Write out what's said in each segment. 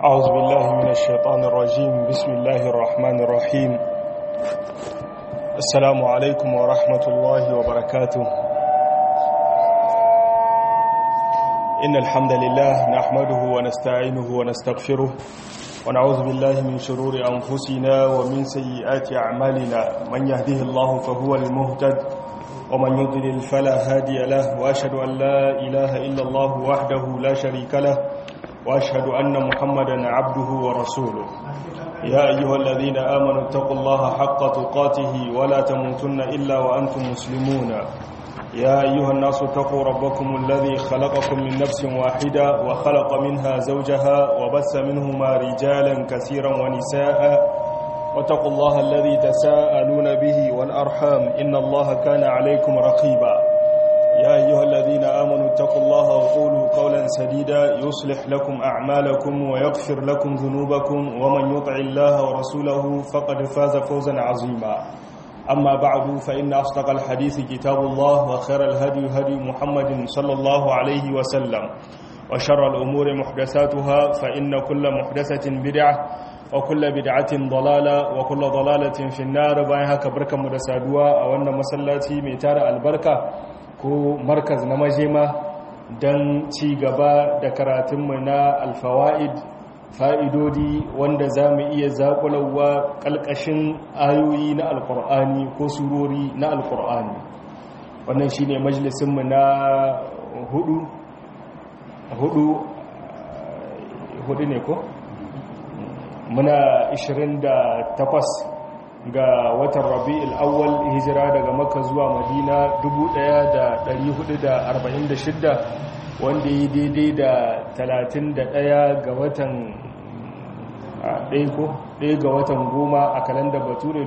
أعوذ بالله من الشيطان الرجيم بسم الله الرحمن الرحيم السلام عليكم ورحمة الله وبركاته إن الحمد لله نحمده ونستعينه ونستغفره ونعوذ بالله من شرور أنفسنا ومن سيئات أعمالنا من يهده الله فهو المهتد ومن يضلل فلا هادي له وأشهد أن لا إله إلا الله وحده لا شريك له وأشهد أن محمدا عبده ورسوله يا أيها الذين آمنوا اتقوا الله حق تقاته ولا تموتن إلا وأنتم مسلمون يا أيها الناس اتقوا ربكم الذي خلقكم من نفس واحدة وخلق منها زوجها وبث منهما رجالا كثيرا ونساء واتقوا الله الذي تساءلون به والأرحام إن الله كان عليكم رقيبا يا أيها الذين آمنوا اتقوا الله وقولوا قولا سديدا يصلح لكم أعمالكم ويغفر لكم ذنوبكم ومن يطع الله ورسوله فقد فاز فوزا عظيما أما بعد فإن أصدق الحديث كتاب الله وخير الهدي هدي محمد صلى الله عليه وسلم وشر الأمور محدثاتها فإن كل محدثة بدعة وكل بدعة ضلالة وكل ضلالة في النار بايها كبركة مدسادوا أو أن مسلاتي ميتار البركة ko markaz na majema don ci gaba da karatunmu na alfawa'id fa'idodi wanda za mu iya zaƙulawa ƙalƙashin ayoyi na alƙur'ani ko surori na alƙur'ani wannan shi ne majalisunmu na hudu hudu hudu ne ko? muna 28 ga watan rabi'ul awwal hijira daga makka zuwa madina 1446 wanda yi daidai da 31 ga watan ɗaya ga watan goma a kalanda bature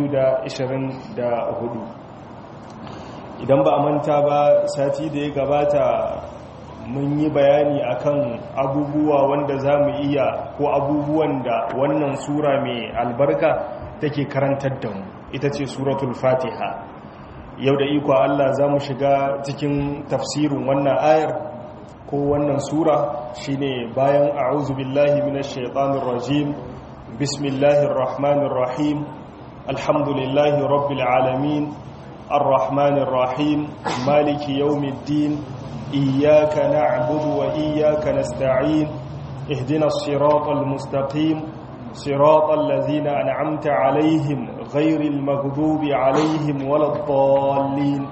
2024 idan ba a manta ba sati da ya gabata mun yi bayani akan abubuwa wanda za mu iya ko abubuwan da wannan sura mai albarka take karantar da mu ita ce suratul fatiha yau da iko Allah za mu shiga cikin tafsirin wannan ayar ko wannan sura shine bayan a'udhu billahi minash shaitanir rajim bismillahir rahmanir rahim alhamdulillahi rabbil alamin arrahmanir rahim maliki yawmiddin iyyaka na'budu wa iyyaka nasta'in ihdinas siratal mustaqim صراط الذين أنعمت عليهم غير المغضوب عليهم ولا الضالين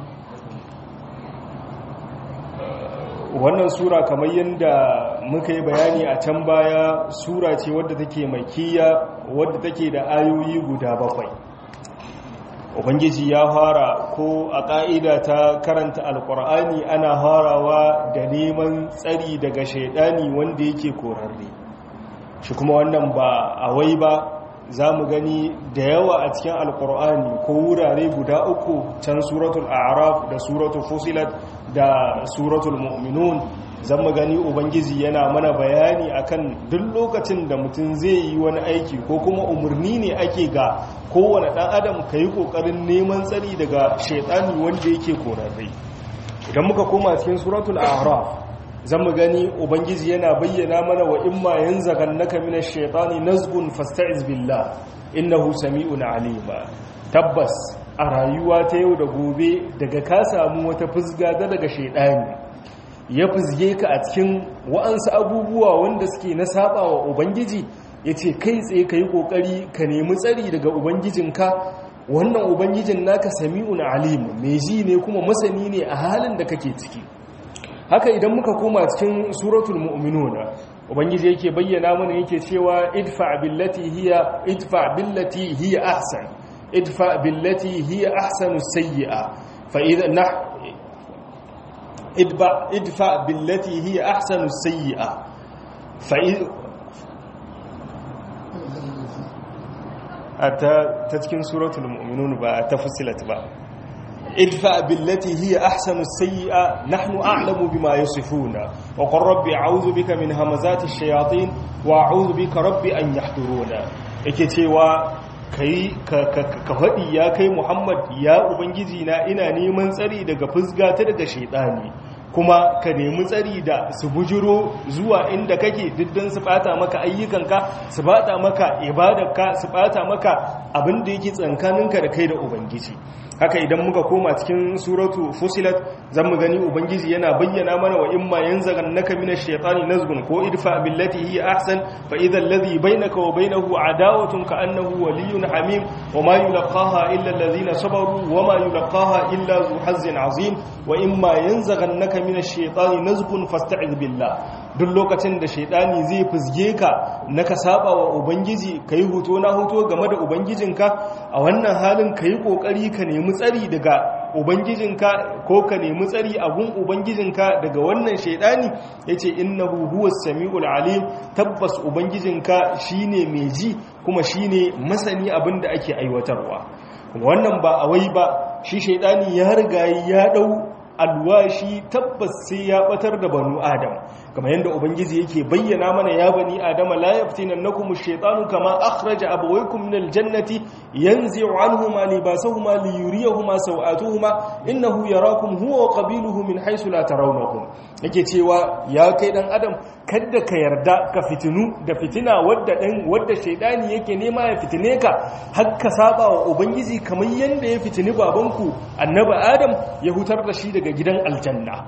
wannan sura kamar yadda muka yi bayani a can baya sura ce wadda take makiya wadda take da ayoyi guda bakwai ubangiji ya fara ko a ƙa'ida ta karanta alƙur'ani ana farawa da neman tsari daga shaidani wanda yake korarre shi kuma wannan ba a wai ba za mu gani da yawa a cikin alkur'ani ko wurare guda uku can suratul araf da suratul fusilat da suratul mu'minun zan mu gani ubangiji yana mana bayani akan duk lokacin da mutum zai yi wani aiki ko kuma umarni ne ake ga kowane ɗan adam ka yi ƙoƙarin neman tsari daga shaitani wanda yake korarre idan muka koma cikin suratul araf zan mu gani ubangiji yana bayyana mana wa imma yanzaghannaka minash shaitani nazgun fasta'iz billah innahu sami'un alima tabbas a rayuwa ta yau da gobe daga ka samu wata fusga da daga shaitani ya fusge ka a cikin wa'ansu abubuwa wanda suke na saba wa ubangiji yace kai tsaye kai kokari ka nemi tsari daga ubangijinka wannan ubangijin naka sami'un alim mai ji ne kuma masani ne a halin da kake ciki haka idan muka koma cikin suratul mu'minuna ubangiji yake bayyana mana yake cewa idfa billati hiya idfa billati hiya ahsan idfa billati hiya ahsanu sayyi'a fa idha nah idfa idfa billati hiya ahsanu sayyi'a fa ata ta cikin suratul mu'minun ba ta fusilat ba ادفع بالتي هي أحسن السيئة نحن أعلم بما يصفون وقل ربي أعوذ بك من همزات الشياطين وأعوذ بك ربي أن يحضرون إكتوا kai ka faɗi ya kai muhammad ya ubangiji na ina neman tsari daga fusga ta daga shaidani kuma ka nemi tsari da su bujiro zuwa inda kake diddan su bata maka ayyukanka su bata maka ibadarka su bata maka abin da yake tsankaninka da kai da ubangiji haka idan muka koma cikin suratu fusilat zan mu gani ubangiji yana bayyana mana wa imma yanzaghannaka minash shaitani nazgun ko idfa billati hi ahsan fa idha alladhi bainaka wa bainahu adawatun ka annahu waliyyun hamim wa ma yulqaha illa alladhina sabaru wa ma yulqaha illa zu hazzin azim wa imma yanzaghannaka minash shaitani nazgun fasta'iz billah duk lokacin da shaidani zai fizge ka na ka saba wa ubangiji ka yi hoto na hoto game da ubangijinka a wannan halin ka yi ƙoƙari ka nemi tsari daga ubangijinka ko ka nemi tsari a gun ubangijinka daga wannan shaidani ya ce innahu huwa sami'ul alim tabbas ubangijinka shine mai ji kuma shine masani abin da ake aiwatarwa wannan ba a wai ba shi shaidani ya riga ya dau alwashi tabbas sai ya batar da banu adam kamar yadda ubangiji yake bayyana mana ya bani adama la yaftinannakum ash-shaytanu kama akhraja abawaykum min al-jannati yanzi'u anhuma libasahuma liyuriyahuma sawatuhuma innahu yarakum huwa wa qabiluhu min haythu la tarawnahum yake cewa ya kai dan adam kada ka yarda ka fitinu da fitina wadda dan wadda shaydani yake nema ya fitine ka har ka saba wa ubangiji kamar yanda ya fitini babanku annabi adam ya hutar da shi daga gidan aljanna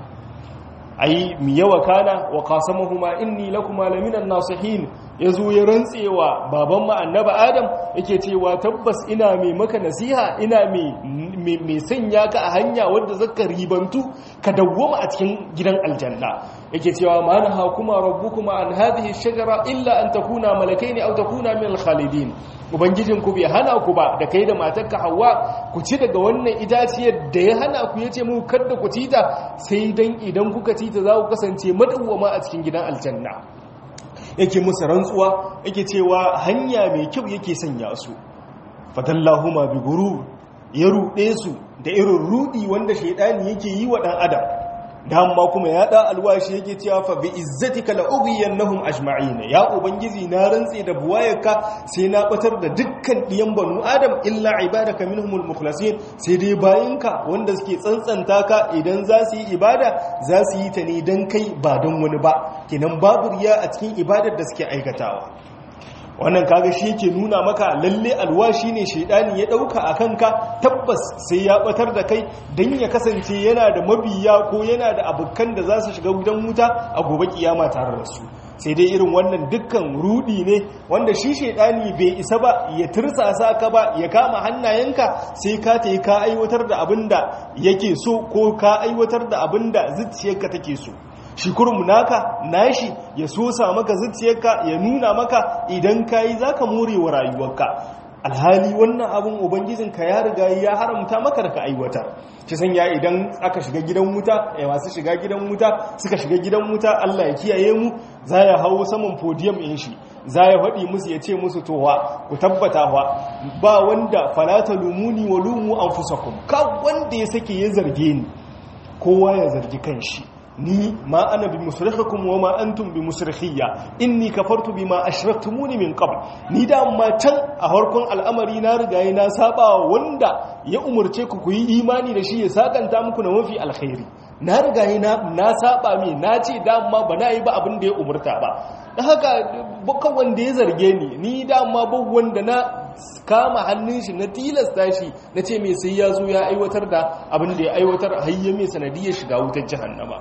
ai mi yawa kana wa qasamahuma inni lakuma laminan nasihin yazo ya rantsewa baban mu annabi adam yake cewa tabbas ina mai maka nasiha ina mai mai sanya ka a hanya wanda zaka ribantu ka dawwama a cikin gidan aljanna yake cewa ma naha kuma rabbukuma an hadhihi shajara illa an takuna malakaini aw takuna min al-khalidin ubangijinku bai hana ku ba da kai da matarka hawa ku ci daga wannan itaciyar da ya hana ku yace mu kada ku ci ta sai dan idan kuka ci ta za ku kasance madawwama a cikin gidan aljanna yake musu rantsuwa yake cewa hanya mai kyau yake sanya su fadallahuma bi gurur ya ruɗe su da irin rudi wanda shaidani yake yi wa dan adam dama kuma ya da alwashi yake cewa fa bi izzatika la ughiyannahum ajma'in ya ubangiji na rantse da buwayarka sai na batar da dukkan diyan banu adam illa ibadaka minhumul mukhlasin sai dai bayinka wanda suke tsantsanta ka idan za su yi ibada za su yi ta ne dan kai ba don wani ba kenan babu riya a cikin ibadar da suke aikatawa wannan kaga shi yake nuna maka lalle alwashi ne shaidani ya dauka a kanka tabbas sai ya batar da kai dan ya kasance yana da mabiya ko yana da abukan da za su shiga gidan wuta a gobe kiyama tare da su sai dai irin wannan dukkan rudi ne wanda shi shaidani bai isa ba ya tirsasa ka ba ya kama hannayenka sai ka tayi ka aiwatar da abinda yake so ko ka aiwatar da abinda zuciyarka take so shi kurmu naka nashi ya sosa maka zuciyarka ya nuna maka idan kayi zaka more wa rayuwarka alhali wannan abin ubangijinka ya riga ya haramta maka da ka aiwatar shi sanya idan aka shiga gidan wuta ya masu shiga gidan wuta suka shiga gidan wuta Allah ya kiyaye mu za ya hawo saman podium in shi za ya faɗi musu ya ce musu towa ku tabbata wa ba wanda falata lumuni wa lumu anfusakum ka wanda ya sake ya zarge ni kowa ya zargi kanshi ni ma ana bi musrikhakum wa ma antum bi musrikhiyya inni kafartu bima ashraktumuni min qabl ni da amma can a harkon al'amari na riga na saba wanda ya umurce ku ku yi imani da shi ya sakanta muku na mafi alkhairi na riga na na saba me na ce da amma ba na yi ba abin da ya umurta ba dan haka bukan wanda ya zarge ni ni da amma ba wanda na kama hannun shi na tilasta shi na ce mai sai ya zo ya aiwatar da abin da ya aiwatar hayya mai sanadiyar shiga wutar jahannama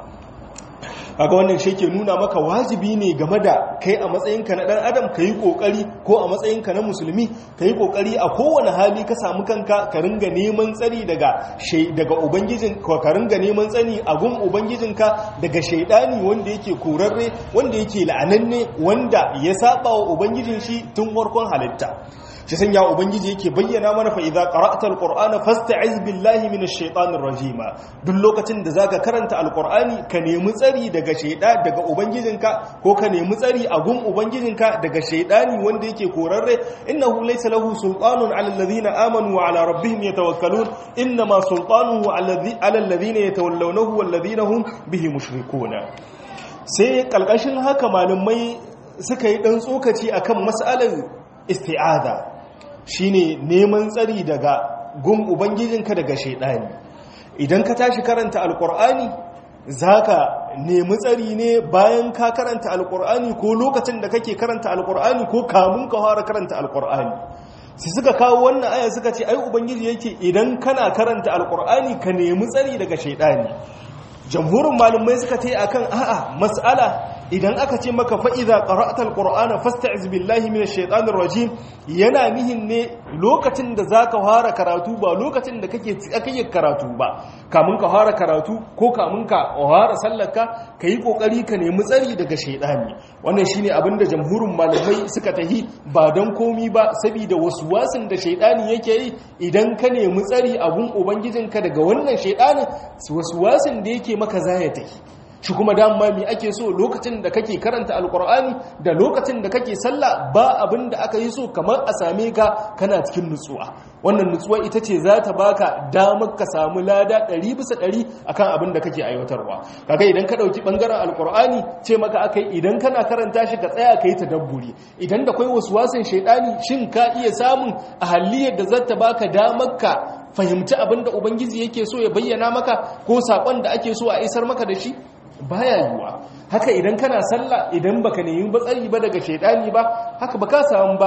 kaga wannan shi ke nuna maka wajibi ne game da kai a matsayinka na dan adam ka yi kokari ko a matsayinka na musulmi ka yi kokari a kowane hali ka samu kanka ka ringa neman tsari daga daga ubangijin ka ringa neman tsani a gun ubangijinka daga shaidani wanda yake korarre wanda yake la'ananne wanda ya saba wa ubangijin shi tun farkon halitta shi sanya ubangiji yake bayyana mana fa idza qara'ta alqur'ana fasta'iz billahi minash shaitanir rajim duk lokacin da zaka karanta alqur'ani ka nemi tsari daga shaida daga ubangijinka ko ka nemi tsari a gun ubangijinka daga shaidani wanda yake korarre innahu laysa lahu sultanun 'ala alladhina amanu wa 'ala rabbihim yatawakkalun inma sultanuhu 'ala alladhina yatawallawnahu walladhina hum bihi mushrikuna sai kalkashin haka malamai suka yi dan tsokaci akan mas'alar isti'aza shine neman tsari daga gun ubangijinka daga shaidani idan ka tashi karanta alkur'ani zaka nemi tsari ne bayan ka karanta alkur'ani ko lokacin da kake karanta alkur'ani ko kamun ka fara karanta alkur'ani sai suka kawo wannan aya suka ce ai ubangiji yake idan kana karanta alkur'ani ka nemi tsari daga shaidani jamhurin malumai suka ta yi akan a'a mas'ala idan aka ce maka fa'iza ƙara'atar ƙura'ana fasta'iz billahi mina shaitanin rajim yana nihin ne lokacin da za ka fara karatu ba lokacin da kake yi karatu ba kamun ka fara karatu ko kamun ka fara sallaka ka yi ƙoƙari ka nemi tsari daga shaitani wannan shi ne abinda jamhurin malamai suka tahi ba don komi ba saboda wasu wasin da shaitani yake yi idan ka nemi tsari abun ubangijinka daga wannan shaitanin wasu wasin da yake maka zaya tahi shi kuma dama mi ake so lokacin da kake karanta alkur'ani da lokacin da kake sallah ba abin da aka yi so kamar a same ka kana cikin nutsuwa wannan nutsuwa ita ce za ta baka damar ka samu lada ɗari bisa ɗari akan abin da kake aiwatarwa kaga idan ka ɗauki ɓangaren alkur'ani ce maka aka yi idan kana karanta shi ka tsaya ka yi tadabburi idan da kwai wasu wasan shaidani shin ka iya samun a haliyar da za ta baka damar ka fahimci abin da ubangiji yake so ya bayyana maka ko saƙon da ake so a isar maka da shi baya yiwa haka idan kana sallah idan baka nemi batsari ba daga shaidani ba haka baka samu ba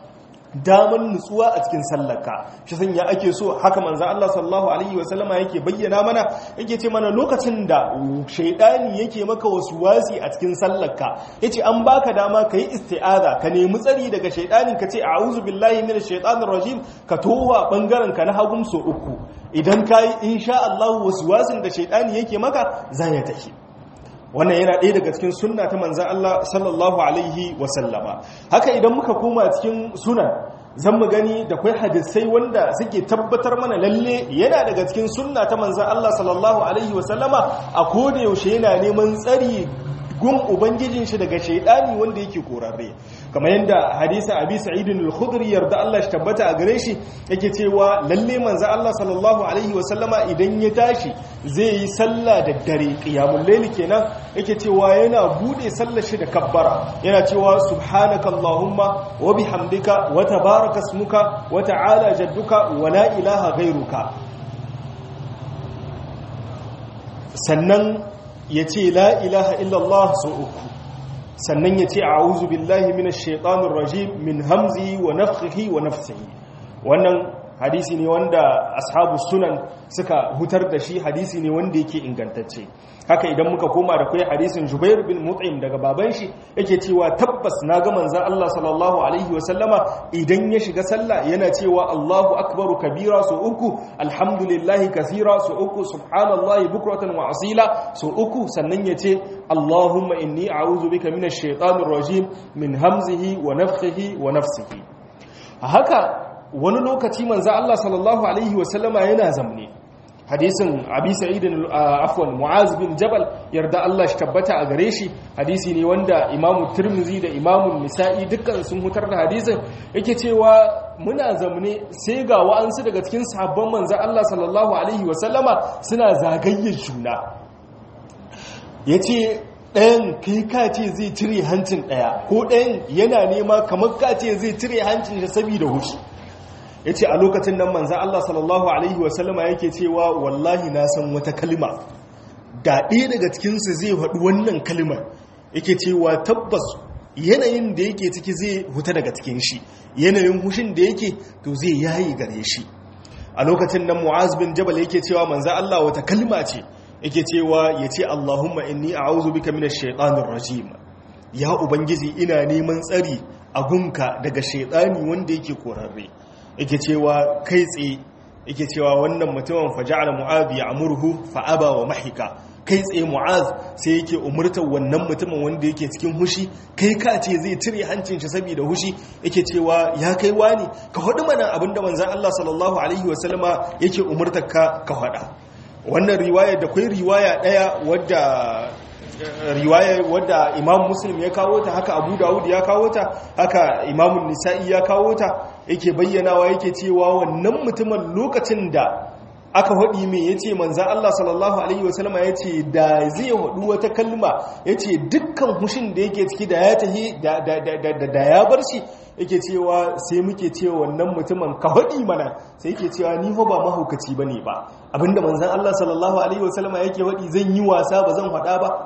daman nutsuwa a cikin sallarka shi sanya ake so haka manzan Allah sallallahu alaihi wasallama yake bayyana mana yake ce mana lokacin da shaidani yake maka wasu wasi a cikin sallarka yace an baka dama kai isti'aza ka nemi tsari daga shaidani ka ce a'udhu billahi minash shaitanir rajim ka towa bangaren ka na hagum so uku idan kai insha Allah wasu wasin da shaidani yake maka zai ya tafi wannan yana ɗaya daga cikin sunna ta manzan Allah sallallahu alaihi wasallama haka idan muka koma cikin sunan zan mu gani da kwai hadisai wanda suke tabbatar mana lalle yana daga cikin sunna ta manzan Allah sallallahu alaihi wasallama a koda yaushe yana neman tsari gun ubangijin shi daga shaidani wanda yake korarre kamar yadda hadisa abi sa'id al-khudri yarda Allah shi tabbata a gare shi yake cewa lalle manzo Allah sallallahu alaihi wa sallama idan ya tashi zai yi sallah da dare qiyamul layl kenan yake cewa yana bude sallar shi da kabbara yana cewa subhanaka allahumma wa bihamdika wa tabaraka ismuka wa ta'ala jadduka wa la ilaha ghayruka sannan ya ce la ilaha illallah sau uku sannan ya ce a'udhu billahi minash shaitanir rajim min hamzi wa nafthihi wa nafsihi wannan hadisi ne wanda ashabu sunan suka hutar da shi hadisi ne wanda yake ingantacce haka idan muka koma da kai hadisin Jubair bin Mut'im daga baban shi yake cewa tabbas na ga manzon Allah sallallahu alaihi wa sallama idan ya shiga sallah yana cewa Allahu akbaru kabira su uku alhamdulillahi kathira su uku subhanallahi bukratan wa asila su uku sannan yace Allahumma inni a'udhu bika minash shaitanir rajim min hamzihi wa nafthihi wa nafsihi haka wani lokaci manzo Allah sallallahu alaihi wa sallama yana zamne hadisin abi sa'idin afwan mu'az bin jabal yarda Allah shi tabbata a gare shi hadisi ne wanda imamu tirmizi da imamu nisa'i dukkan sun hutar da hadisin yake cewa muna zamne sai ga wa'ansu daga cikin sahabban manzon Allah sallallahu alaihi wasallama suna zagayyar juna yace ɗayan kai ka ce zai cire hancin ɗaya ko ɗayan yana nema kamar ka ce zai cire hancin shi saboda hushi ya ce a lokacin nan manzan Allah sallallahu Alaihi wasallama yake cewa wallahi na san wata kalima da ɗaya daga cikinsu zai haɗu wannan kalimar yake cewa tabbas yanayin da yake ciki zai huta daga cikin shi yanayin hushin da yake to zai yayi gare shi a lokacin nan mu'az bin jabal yake cewa manzan Allah wata kalima ce yake cewa ya ce Allahumma inni a'udhu bika minash shaitanir rajim ya ubangiji ina neman tsari a gunka daga shaitani wanda yake korarre yake cewa kai tsaye yake cewa wannan mutumin faja'ala mu'adh ya'muruhu fa'aba wa mahika kai tsaye mu'az sai yake umurtar wannan mutumin wanda yake cikin hushi kai ka ce zai cire hancin shi saboda hushi yake cewa ya kai wani ka hudu mana abinda manzon Allah sallallahu alaihi wasallama yake umurtar ka ka hada wannan riwaya da kai riwaya daya wadda riwaya wadda imam muslim ya kawo ta haka abu dawud ya kawo ta haka imamun nisa'i ya kawo ta yake bayyanawa yake cewa wannan mutumin lokacin da aka haɗi mai ya ce manzan Allah sallallahu Alaihi wasallama ya ce da zai haɗu wata kalma ya ce dukkan hushin da yake ciki da ya tahi da ya bar shi yake cewa sai muke cewa wannan mutumin ka haɗi mana sai yake cewa ni ba mahaukaci ba ne ba abinda manzan Allah sallallahu Alaihi wasallama yake haɗi zan yi wasa ba zan haɗa ba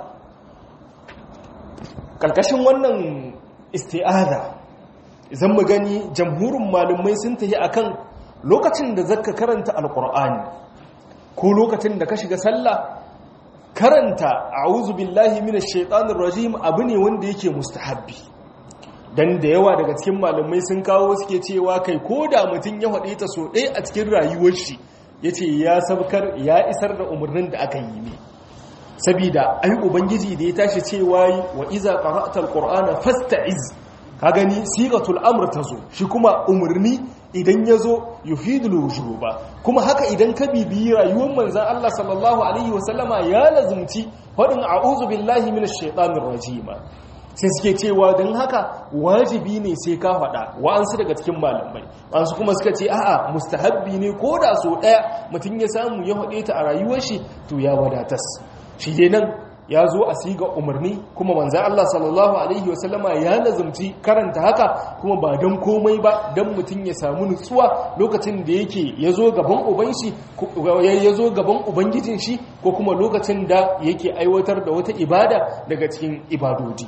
ƙarƙashin wannan isti'aza zan mu gani jamhurin malumai sun tafi akan lokacin da zaka karanta alkur'ani ko lokacin da ka shiga sallah karanta a'udhu billahi minash shaitanir rajim abu ne wanda yake mustahabbi dan da yawa daga cikin malamai sun kawo suke cewa kai ko da mutum ya faɗe ta so ɗaya a cikin rayuwar shi yace ya sabkar ya isar da umarnin da aka yi ne sabida ai ubangiji da ya tashi cewa wa iza qara'tal qur'ana fasta'iz ka gani sigatul amr tazo shi kuma umarni idan yazo yufidul wujuba kuma haka idan ka bibiyi rayuwar manzon Allah sallallahu alaihi wasallama ya lazumci fadin a'udhu billahi minash shaitanir rajim sai suke cewa don haka wajibi ne sai ka faɗa wa'ansu daga cikin malamai wa'ansu kuma suka ce a'a mustahabbi ne ko da so ɗaya mutum ya samu ya faɗe ta a rayuwar shi to ya wadatas shi dai nan ya zo a siga umarni kuma manzan Allah sallallahu Alaihi wasallama ya lazumci karanta haka kuma ba don komai ba don mutum ya samu nutsuwa lokacin da yake ya zo gaban ubanshi ya zo gaban ubangijin shi ko kuma lokacin da yake aiwatar da wata ibada daga cikin ibadodi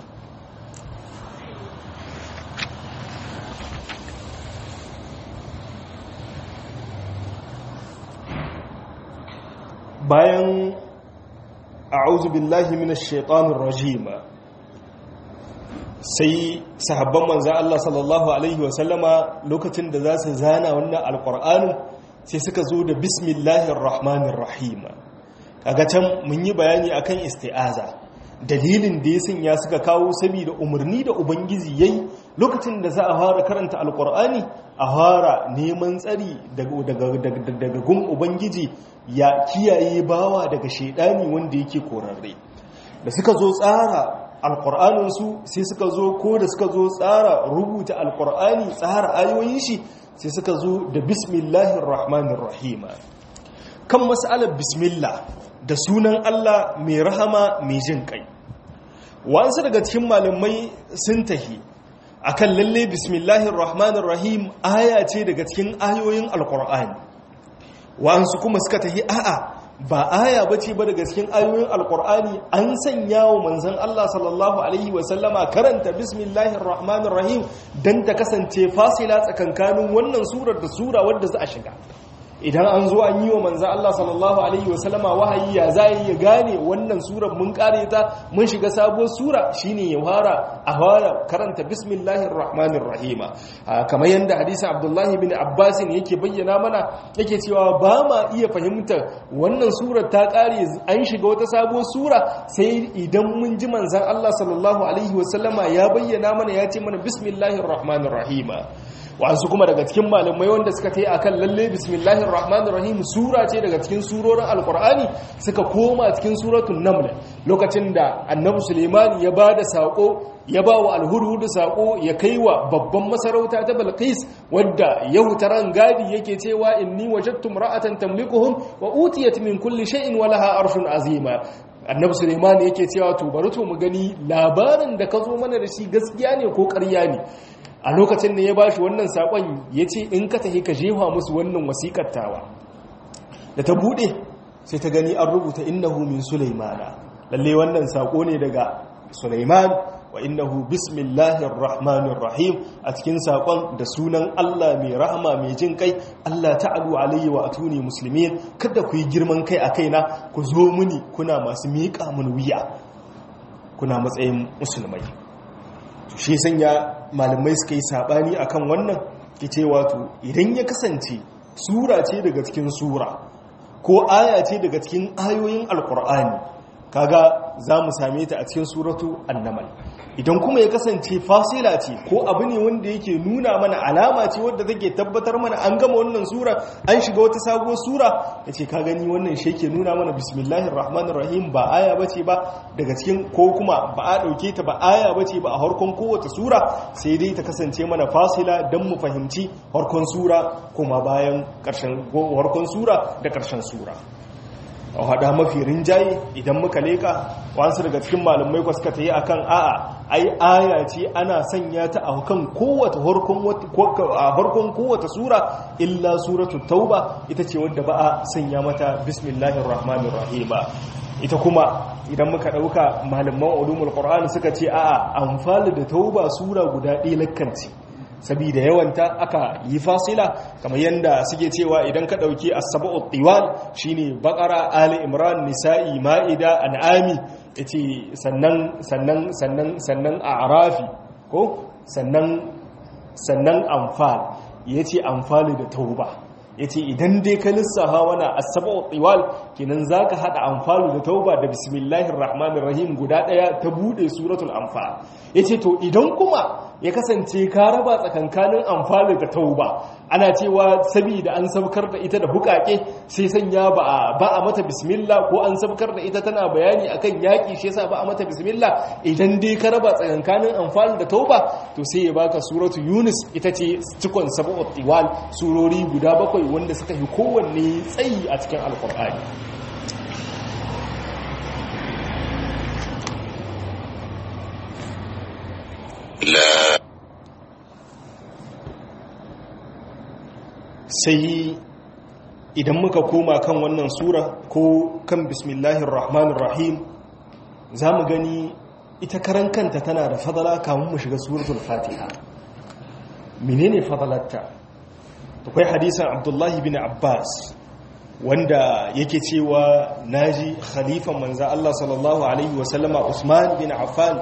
bayan a'udhu billahi minash shaitanir rajim sai sahabban manzon Allah sallallahu alaihi wasallama lokacin da za su zana wannan alqur'anin sai suka zo da bismillahir rahmanir rahim kaga can mun yi bayani akan isti'aza dalilin da ya sanya suka kawo saboda umarni da ubangiji yayi lokacin da za a fara karanta alqur'ani a fara neman tsari daga gun ubangiji ya kiyaye bawa daga shaidani wanda yake korarre da suka zo tsara alkur'aninsu sai suka zo ko da suka zo tsara rubuta alkur'ani tsara ayoyin shi sai suka zo da bismillahir rahmanir rahim kan mas'alar bismillah da sunan Allah mai rahama mai jin kai wasu daga cikin malamai sun tahi akan lalle bismillahir rahmanir rahim aya ce daga cikin ayoyin alkur'ani wa'ansu kuma suka tafi a'a ba aya bace ba daga cikin ayoyin alkur'ani an sanya wa manzon Allah sallallahu alaihi wasallama karanta bismillahir rahmanir rahim dan ta kasance fasila tsakankanin wannan surar da sura wadda za a shiga idan an zo an yi wa manzan Allah sallallahu Alaihi wasallama wahayi ya za ya gane wannan surar mun kare ta mun shiga sabuwar sura shine ya fara a fara karanta bismillahir rahmanir rahima kamar yadda hadisi abdullahi bin abbasin yake bayyana mana yake cewa ba ma iya fahimtar wannan surar ta kare an shiga wata sabuwar sura sai idan mun ji manzan Allah sallallahu Alaihi wasallama ya bayyana mana ya ce mana bismillahir rahmanir rahima wasu kuma daga cikin malamai wanda suka ta yi a kan lalle bismillahir rahmanir rahim sura ce daga cikin surorin alkur'ani suka koma cikin suratun naml lokacin da annabi suleiman ya ba da saƙo ya ba wa alhurhudu saƙo ya kai wa babban masarauta ta balkis wadda yahutaran gadi yake cewa inni wajattum ra'atan tamlikuhum wa utiyat min kulli shay'in wa laha arshun azima annabi suleiman yake cewa to bari to mu gani labarin da ka zo mana da shi gaskiya ne ko ƙarya ne a lokacin da ya bashi wannan sakon ya ce in ka tafi ka jefa musu wannan wasikar tawa da ta bude sai ta gani an rubuta innahu min sulaimana lalle wannan sako ne daga sulaiman wa innahu bismillahir rahmanir rahim a cikin sakon da sunan Allah mai rahama mai jin kai Allah ta'alu alayhi wa atuni muslimin kada ku yi girman kai a kaina ku zo muni kuna masu miƙa mun wuya kuna matsayin musulmai shi sanya malamai suka yi sabani akan wannan ce wato idan ya kasance sura ce daga cikin sura ko aya ce daga cikin ayoyin alkur'ani kaga za mu same ta a cikin suratu annamal idan kuma ya kasance fasila ce ko abu ne wanda yake nuna mana alama ce wadda take tabbatar mana an gama wannan sura an shiga wata sabuwar sura ya ce ka gani wannan shi ke nuna mana bismillahir rahmanir rahim ba aya bace ba daga cikin ko kuma ba a dauke ta ba aya bace ba a harkon kowace sura sai dai ta kasance mana fasila don mu fahimci harkon sura kuma bayan karshen harkon sura da karshen sura a hada mafi rinjaye idan muka leka wasu daga cikin malamai kwa suka ta yi a kan a'a ai aya ce ana sanya ta a kan kowace harkon kowace sura illa suratu tauba ita ce wadda ba a sanya mata bismillahir rahmanir rahim ita kuma idan muka dauka malaman ulumul qur'ani suka ce a'a amfani da tauba sura guda ɗaya lakkanci sabida yawanta aka yi fasila kamar yadda suke cewa idan ka ɗauki as-sab'ut tiwal shine baqara ali imran nisa'i ma'ida an'ami yace sannan sannan sannan sannan a'rafi ko sannan sannan anfal yace anfali da tauba yace idan dai ka lissafa wana as-sab'ut tiwal kenan zaka hada anfalu da tauba da bismillahir rahmanir rahim guda daya ta bude suratul anfal yace to idan kuma ya kasance ka raba tsakankanin amfani da tauba ana cewa saboda an sabkar da ita da bukake sai sanya ba a mata bismillah ko an sabkar da ita tana bayani akan yaki shi yasa ba a mata bismillah idan dai ka raba tsakankanin amfani da tauba to sai ya baka suratu yunus ita ce cikon sab'ut tiwal surori guda bakwai wanda suka yi kowanne tsayi a cikin alqur'ani لا sai idan muka koma kan wannan sura ko kan bismillahir rahmanir rahim za mu gani ita karan kanta tana da fadala kamun mu shiga suratul fatiha menene fadalarta akwai hadisan abdullahi bin abbas wanda yake cewa naji khalifan manza Allah sallallahu alaihi wasallama usman bin affan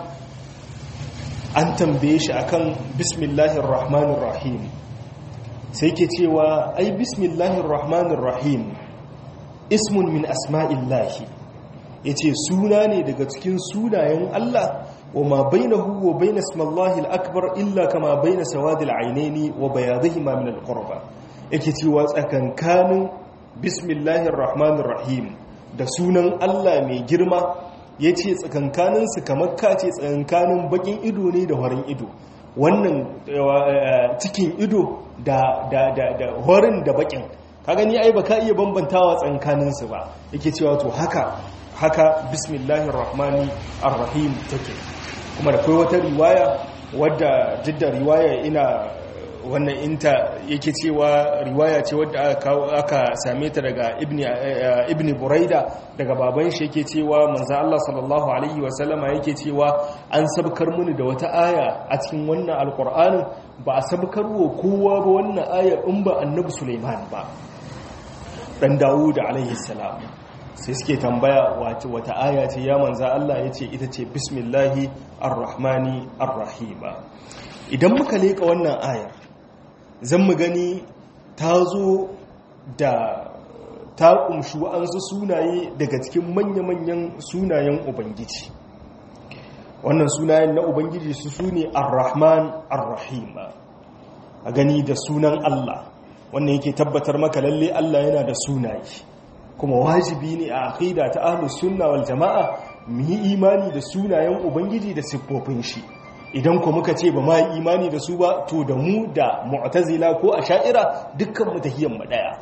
an tambaye shi akan bismillahir rahmanir rahim sai ke cewa ai bismillahir rahmanir rahim ismun min asma'illahi yace suna ne daga cikin sunayen Allah wa ma bainahu wa bain ismillahi al-akbar illa kama bain sawadil aynaini wa bayadihima min al-qurba yake cewa tsakankanin bismillahir rahmanir rahim da sunan Allah mai girma ya ce tsakankaninsu kamar kace tsakankanin bakin ido ne da warin ido wannan cikin ido da warin da bakin ka gani ai ba ka iya bambantawa tsakankaninsu ba yake cewa to haka haka bismillahir rahmani arrahim take kuma da kai wata riwaya wadda jidda riwaya ina wannan inta yake cewa riwaya ce wadda aka same ta daga ibni buraida daga baban shi yake cewa manzo Allah sallallahu alaihi wasallama yake cewa an sabkar muni da wata aya a cikin wannan alqur'anin ba a sabkar wa kowa ba wannan aya in ba annabi Sulaiman ba dan Dawud alaihi salam sai suke tambaya wace wata aya ce ya manzo Allah yace ita ce bismillahi arrahmani arrahim idan muka leka wannan ayar zan mu gani ta zo da ta kumshi wa'ansu sunaye daga cikin manya-manyan sunayen ubangiji wannan sunayen na ubangiji su su ne ar-rahman ar-rahim a gani da sunan Allah wannan yake tabbatar maka lalle Allah yana da sunaye kuma wajibi ne a aqida ta ahlus sunna wal jama'a mu yi imani da sunayen ubangiji da siffofin shi idan ku muka ce ba ma imani da su ba to da mu da mu'tazila ko asha'ira dukkan mu tahiyyar mu daya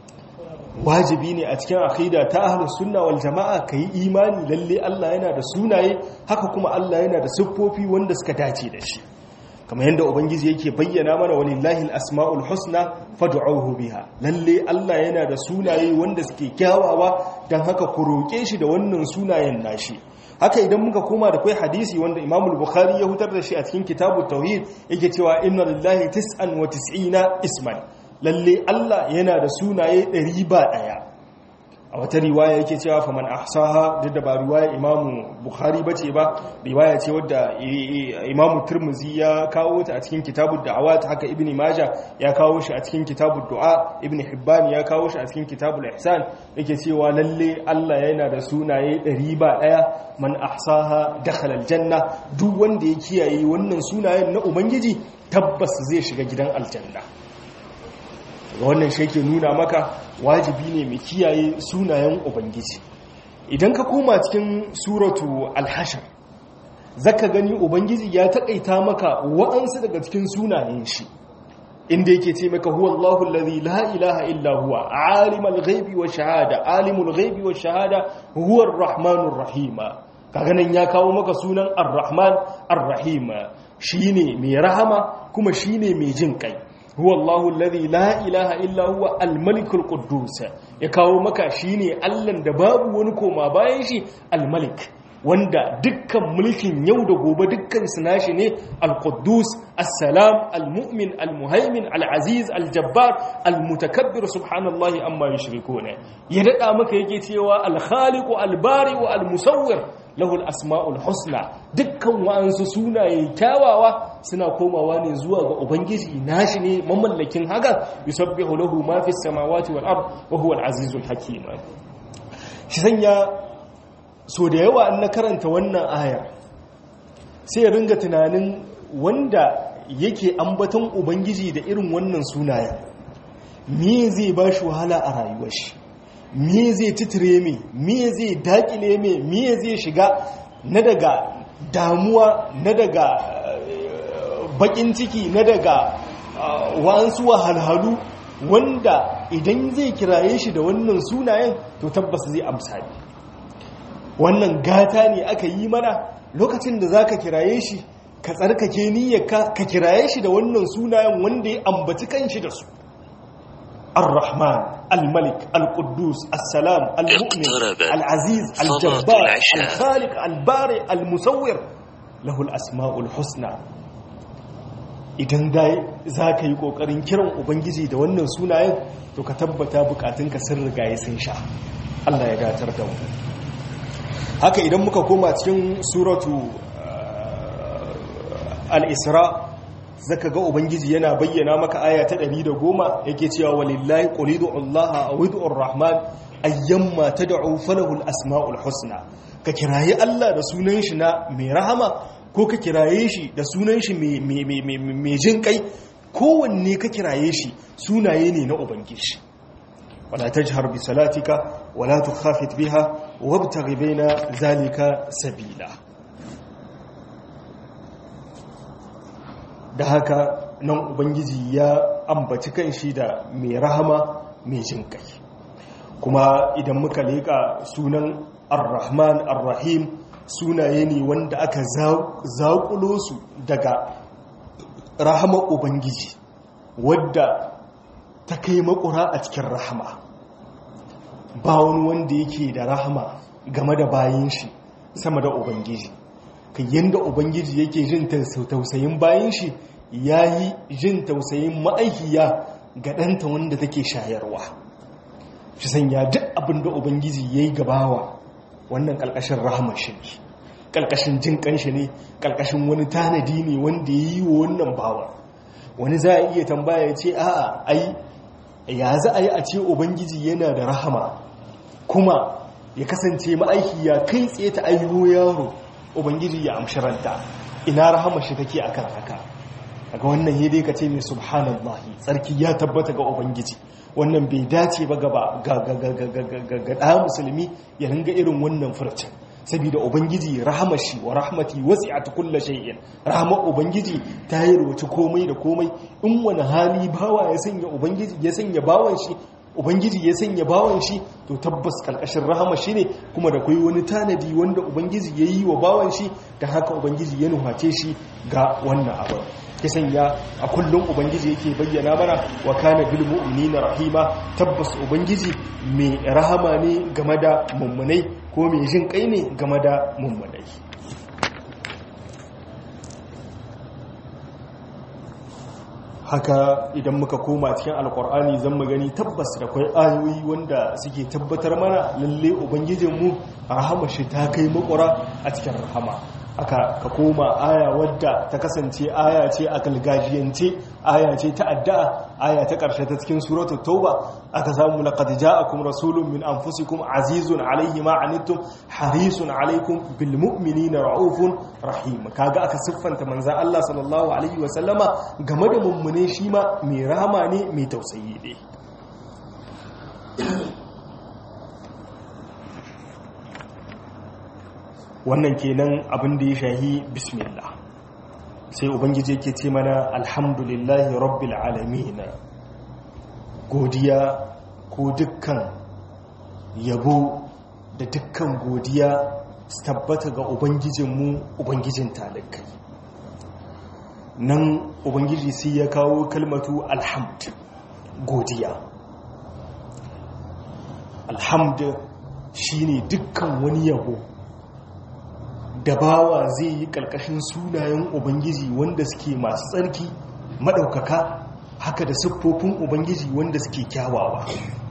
wajibi ne a cikin aqida ta ahlus sunna wal jamaa kai imani lalle Allah yana da sunaye haka kuma Allah yana da siffofi wanda suka dace da shi kamar yadda ubangiji yake bayyana mana walillahi al-asmaul husna fad'uhu biha lalle Allah yana da sunaye wanda suke kyawawa dan haka ku roke shi da wannan sunayen nashi haka idan muka koma da kai hadisi wanda Imam al-Bukhari ya hutar da shi a cikin kitabut tauhid yake cewa inna lillahi tis'an wa tis'ina isman lalle Allah yana da sunaye 100 ba daya a wata riwaya yake cewa faman ahsaha duk da ba riwaya imamu bukhari bace ba riwaya ce wadda imamu turmuzi ya kawo ta a cikin kitabud da'awat haka ibn majah ya kawo shi a cikin kitabud du'a ibn hibban ya kawo shi a cikin kitabul ihsan yake cewa lalle Allah yana da sunaye 100 ba daya man ahsaha dakhala aljanna duk wanda ya kiyaye wannan sunayen na ubangiji tabbas zai shiga gidan aljanna wannan shi ke nuna maka wajibi ne mai kiyaye sunayen ubangiji idan ka koma cikin suratu alhashar zaka gani ubangiji ya taƙaita maka wa'ansu daga cikin sunayen shi inda yake ce maka huwa Allahu allazi la ilaha illa huwa alimul ghaibi wa shahada alimul ghaibi wa shahada huwa arrahmanur rahim kaga nan ya kawo maka sunan arrahman arrahim shine mai rahama kuma shine mai jin kai huwa Allahu alladhi la ilaha illa huwa al-malikul quddus ya kawo maka shine Allah da babu wani koma bayan shi al-malik wanda dukkan mulkin yau da gobe dukkan su nashi ne al-quddus as-salam al-mu'min al-muhaimin al-aziz al-jabbar al-mutakabbir subhanallahi amma yushrikuna ya dada maka yake cewa al-khaliq al-bari wa al-musawwir lahu al-asma'ul husna dukkan wa'ansu sunaye kyawawa suna komawa ne zuwa ga ubangiji nashi ne mamallakin haka yusabbihu lahu ma fis samawati wal ard wa huwa al-azizul hakim shi sanya so da yawa an na karanta wannan aya sai ringa tunanin wanda yake ambaton ubangiji da irin wannan sunayen me zai ba shi wahala a rayuwar shi me zai titire me me zai dakile me me zai shiga na daga damuwa na daga bakin ciki na daga wa'ansu wahalhalu wanda idan zai kiraye shi da wannan sunayen to tabbas zai amsa ne wannan gata ne aka yi mana lokacin da za ka kiraye shi ka tsarkake niyyarka ka kiraye shi da wannan sunayen wanda ya ambaci kanshi da su الرحمن الملك القدوس السلام المؤمن العزيز الجبار الخالق البارئ المصور له الأسماء الحسنى idan dai za ka yi ƙoƙarin kiran ubangiji da wannan sunayen to ka tabbata bukatunka sun rigaye sun sha Allah ya datar da mu haka idan muka koma cikin suratu al-isra zaka ga ubangiji yana bayyana maka aya ta 110 yake cewa walillahi qulidu allaha aw ud'ur rahman ayyamma tad'u falahu al-asma'ul husna ka kirayi Allah da sunan shi na mai rahama ko ka kiraye shi da sunan shi mai jin kai kowanne ka kiraye shi sunaye ne na ubangiji wala tajhar bi salatika wala tukhafit biha wabtaghi baina zalika sabila da haka nan ubangiji ya ambaci kanshi da mai rahama mai jin kai kuma idan muka leƙa sunan ar-rahman ar-rahim sunaye ne wanda aka zaƙulo su daga rahama ubangiji wadda ta kai makura a cikin rahama ba wani wanda yake da rahama game da bayan shi sama da ubangiji kan yadda ubangiji yake jin tausayin bayan shi ya yi jin tausayin ma'aikiya ga ɗanta wanda take shayarwa shi sanya duk abin da ubangiji ya yi gabawa wannan ƙalƙashin rahamar shi ne ƙalƙashin jin ƙanshi ne ƙalƙashin wani tanadi ne wanda ya yi wa wannan bawa wani za a iya tambaya ya ce a'a ai ya za a yi a ce ubangiji yana da rahama kuma ya kasance ma'aiki ya kai tsaye ta ayyo yaro ubangiji ya amshi ranta ina rahama shi take akan haka daga wannan ya dai ka ce mai subhanallahi tsarki ya tabbata ga ubangiji wannan bai dace ba gaba ga ɗaya musulmi ya ringa irin wannan furcin saboda ubangiji rahamashi wa rahmati wasi'at kulli shay'in rahmar ubangiji ta yi rubuci komai da komai in wani hali bawa ya sanya ubangiji ya sanya bawan shi ubangiji ya sanya bawan shi to tabbas karkashin rahama shi ne kuma da kai wani tanadi wanda ubangiji ya yi wa bawan shi da haka ubangiji ya nuhace shi ga wannan abu ya sanya a kullum ubangiji yake bayyana mana wa kana bil mu'minina rahima tabbas ubangiji mai rahama ne game da mummunai ko mai jin kai ne game da mummunai haka idan muka koma cikin alkur'ani zan mu gani tabbas da kwai ayoyi wanda suke tabbatar mana lalle ubangijinmu rahama shi ta kai makura a cikin rahama aka ka koma aya wadda ta kasance aya ce a galgajiyance aya ce ta addu'a aya ta ƙarshe ta cikin suratul tauba aka samu laqad ja'akum rasulun min anfusikum azizun alayhi ma anittum harisun alaykum bil mu'minina raufun rahim kaga aka siffanta manzon Allah sallallahu alaihi wa sallama game da mummune shi ma mai rahama ne mai tausayi ne wannan kenan abin da ya shahi bismillah sai ubangiji yake ce mana alhamdulillahi rabbil alamin godiya ko dukkan yabo da dukkan godiya su tabbata ga ubangijinmu ubangijin talikai nan ubangiji sai ya kawo kalmatu alhamd godiya alhamd shine dukkan wani yabo da bawa zai yi ƙarƙashin sunayen ubangiji wanda suke masu tsarki maɗaukaka haka da siffofin ubangiji wanda suke kyawawa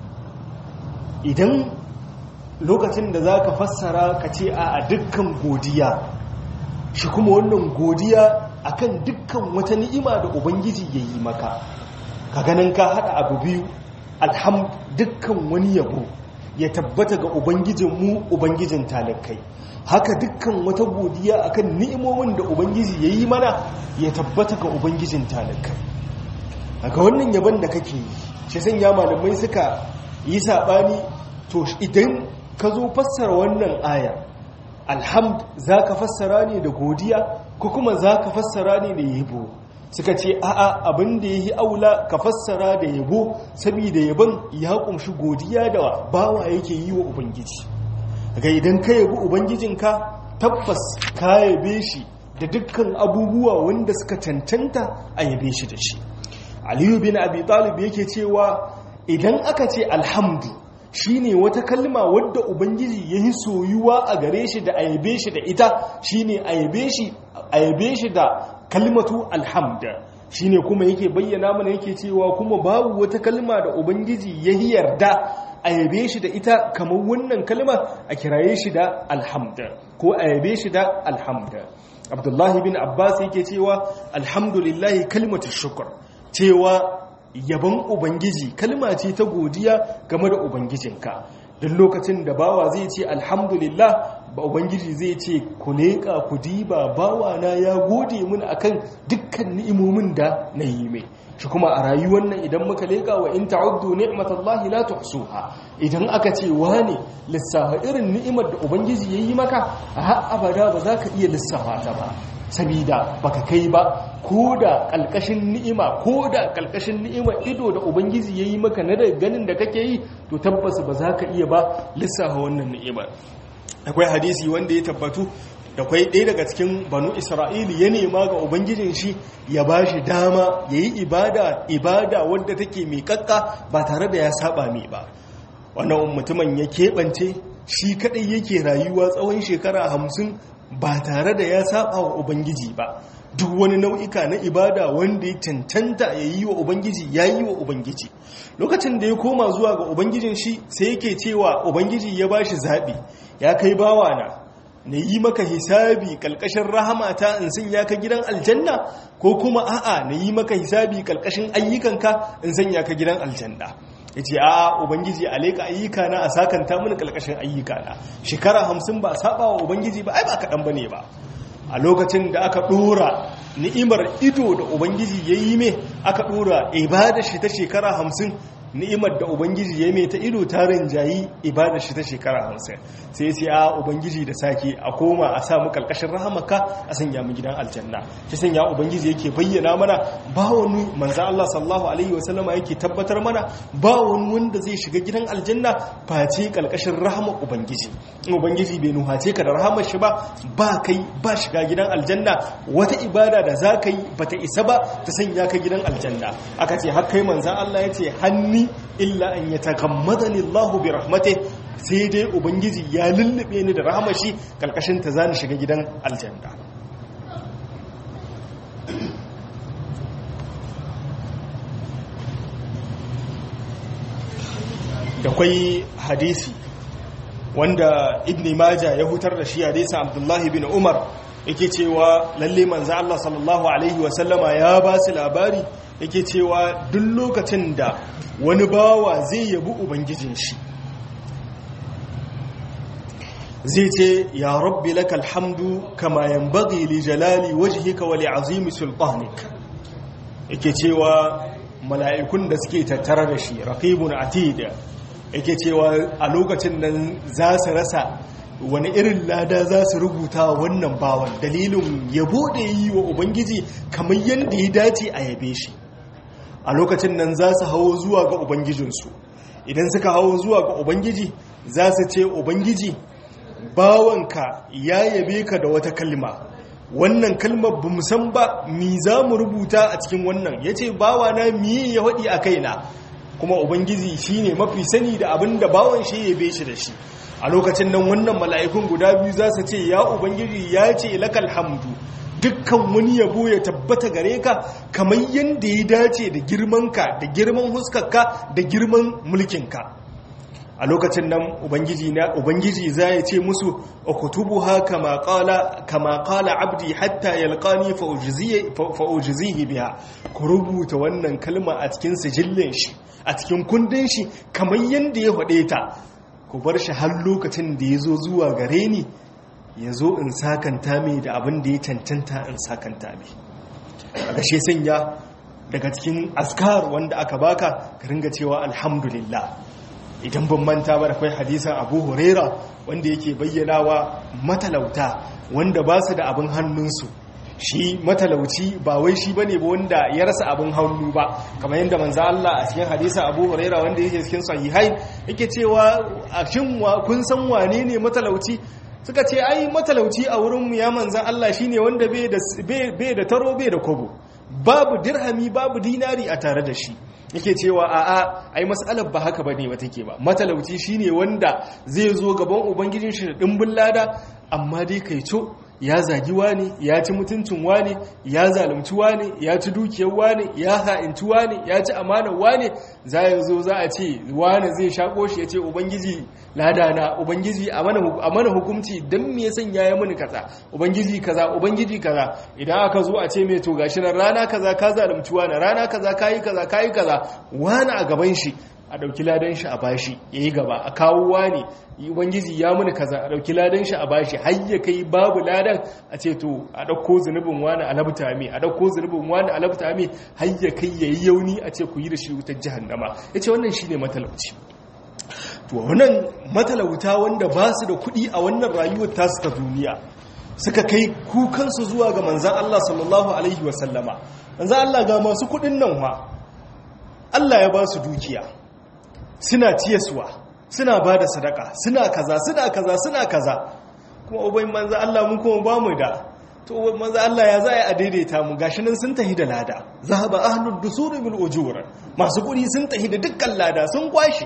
idan lokacin da za ka fassara ka ce a dukkan godiya shi kuma wannan godiya akan dukkan wata ni'ima da ubangiji ya yi maka ka ganin ka haɗa abu biyu alham dukkan wani yabo ya tabbata ga ubangijinmu ubangijin talakai haka dukkan wata godiya akan ni'imomin da ubangiji ya yi mana ya tabbata ga ubangijin talakai daga wannan yaban da kake yi shi sanya malamai suka yi saɓani to idan ka zo fassara wannan aya alhamd za ka fassara ne da godiya ko kuma za ka fassara ne da yabo suka ce a'a abin da ya yi aula ka fassara da yabo saboda yabon ya kumshi godiya da bawa yake yi wa ubangiji ga idan ka yabi ubangijinka tabbas ka yabe shi da dukkan abubuwa wanda suka cancanta a yabe shi da shi aliyu bin abi talib yake cewa idan aka ce alhamdu shine wata kalma wadda ubangiji ya yi soyuwa a gare shi da ayabe shi da ita shine ayabe shi da kalmatu alhamda shine kuma yake bayyana mana yake cewa kuma babu wata kalma da ubangiji ya yi yarda ayabe shi da ita kamar wannan kalma a kiraye shi da alhamda ko ayabe shi da alhamda abdullahi bin abbas yake cewa alhamdulillahi kalmatu shukr cewa yabon ubangiji kalma ce ta godiya game da ubangijinka duk lokacin da bawa zai ce alhamdulillah ba ubangiji zai ce ku leƙa ku diba bawa na ya gode mun akan dukkan ni'imomin da na yi mai shi kuma a rayuwar nan idan muka leƙa wa in ta'uddu ni'matallahi la tuhsuha idan aka ce wane lissafa irin ni'imar da ubangiji yayi maka a har abada ba za ka iya lissafa ta ba sabida baka kai ba ko da ƙalƙashin ni'ima ko da ƙalƙashin ni'ima ido da ubangiji ya yi maka na da ganin da kake yi to tabbas ba za ka iya ba lissafa wannan ni'imar akwai hadisi wanda ya tabbatu da kwai ɗaya daga cikin banu isra'ili ya nema ga ubangijin shi ya ba shi dama ya yi ibada ibada wadda take mai kakka ba tare da ya saba mai ba wannan mutumin ya keɓance shi kaɗai yake rayuwa tsawon shekara hamsin ba tare da ya saba wa ubangiji ba duk wani nau'ika na ibada wanda ya cancanta ya yi wa ubangiji ya yi wa ubangiji lokacin da ya koma zuwa ga ubangijin shi sai yake cewa ubangiji ya ba shi zaɓi ya kai bawana na yi maka hisabi ƙalƙashin rahamata in sanya ka gidan aljanna ko kuma a'a na yi maka hisabi ƙalƙashin ayyukanka in sanya ka gidan aljanna ya ce a ubangiji a leƙa ayyuka na a sakanta mini ƙalƙashin ayyuka na shekara hamsin ba a saba wa ubangiji ba ai ba kaɗan ba ne ba a lokacin da aka ɗora ni'imar ido da ubangiji ya yi mai aka ɗora ibada shi ta shekara hamsin ni'imar da ubangiji ya mai ta ido ta rinjayi ibada shi ta shekara hamsin sai sai a ubangiji da sake a koma a samu kalkashin rahamaka a sanya mu gidan aljanna shi sanya ubangiji yake bayyana mana ba wani manzan Allah sallallahu alaihi wasallama yake tabbatar mana ba wani wanda zai shiga gidan aljanna face kalkashin rahama ubangiji in ubangiji bai nuhace ka da rahamar shi ba ba kai ba shiga gidan aljanna wata ibada da za ka yi bata isa ba ta sanya ka gidan aljanna aka ce har kai manzan Allah ya ce hanni illa an yatakammadani Allahu bi rahmatih sai dai ubangiji ya lullube ni da rahama shi kalkashin ta zani shiga gidan aljanna da kwai hadisi wanda ibn maja ya hutar da shi hadisi abdullahi bin umar yake cewa lalle manzo Allah sallallahu alaihi wasallama ya ba su labari yake cewa duk lokacin da wani bawa zai yabi ubangijin shi zai ce ya rabbi lakal hamdu kama yanbaghi li jalali wajhika wa li azimi sultanik yake cewa mala'ikun da suke tattara da shi raqibun atid yake cewa a lokacin nan za su rasa wani irin lada za su rubuta wannan bawan dalilin yabo da yi wa ubangiji kamar yadda ya dace a yabe shi a lokacin nan za su hawo zuwa ga ubangijinsu idan suka hawo zuwa ga ubangiji za su ce ubangiji bawanka ya yabe ka da wata kalma wannan kalmar ba san ba mi za mu rubuta a cikin wannan ya ce bawana miye ya waɗi a kaina kuma ubangiji shi ne mafi sani da abin da bawan shi yabe shi da shi a lokacin nan wannan mala'ikun guda biyu za su ce ya ubangiji ya ce lakal hamdu dukkan wani yabo ya tabbata gare ka kamar yadda ya dace da girmanka da girman huskarka da girman mulkinka a lokacin nan ubangiji na ubangiji za ya ce musu ukutubuha kama qala kama qala abdi hatta yalqani fa ujzihi fa ujzihi biha ku rubuta wannan kalma a cikin sijillin shi a cikin kundin shi kamar yanda ya faɗe ta ku bar shi har lokacin da ya zo zuwa gare ni ya zo in sakanta mai da abin da ya cancanta in sakanta mai a gashe sanya daga cikin askar wanda aka baka ka ringa cewa alhamdulillah idan ban manta ba da kai hadisan abu huraira wanda yake bayyanawa matalauta wanda ba su da abin hannunsu shi matalauci ba wai shi bane ba wanda ya rasa abin hannu ba kamar yadda manzo Allah a cikin hadisin Abu Huraira wanda yake cikin sahihain yake cewa a shin kun san wane ne matalauci suka ce ai matalauci a wurin mu ya manzo Allah shine wanda bai da bai da taro bai da kobo babu dirhami babu dinari a tare da shi yake cewa a'a ai mas'alar ba haka bane ba take ba matalauci shine wanda zai zo gaban ubangijin shi da dimbin lada amma dai kai co ya zagi wani ya ci mutuncin wani ya zalunci wani ya ci dukiyar wani ya ha'inci wani ya ci amanar wani za ya zo za a ce wani zai shako shi ya ce ubangiji ladana ubangiji a mana hukumci don me yasan ya yi mini kaza ubangiji kaza ubangiji kaza idan aka zo a ce mai to gashi nan rana kaza ka zalunci wani rana kaza kayi kaza kayi kaza wani a gaban shi a ɗauki ladan shi a bashi ya yi gaba a kawo wani ubangiji ya muni kaza a ɗauki ladan shi a bashi har ya kai babu ladan a ce to a ɗauko zunubin wani a labta mai a ɗauko zunubin wani a labta mai har ya kai ya yi yauni a ce ku yi da shi wutar jihannama ya ce wannan shi ne matalauci to wannan matalauta wanda ba su da kuɗi a wannan rayuwar tasu ta duniya suka kai kukansu zuwa ga manzan Allah sallallahu alaihi wasallama manzan Allah ga masu kuɗin nan wa Allah ya ba su dukiya suna ciyaswa suna ba da sadaka suna kaza suna kaza suna kaza kuma ubai manzo Allah mun kuma ba mu da to manzo Allah ya za a daidaita mu gashi nan sun tahi da lada zahaba ahlud dusur bil ujur masu kudi sun tahi da dukkan lada sun kwashi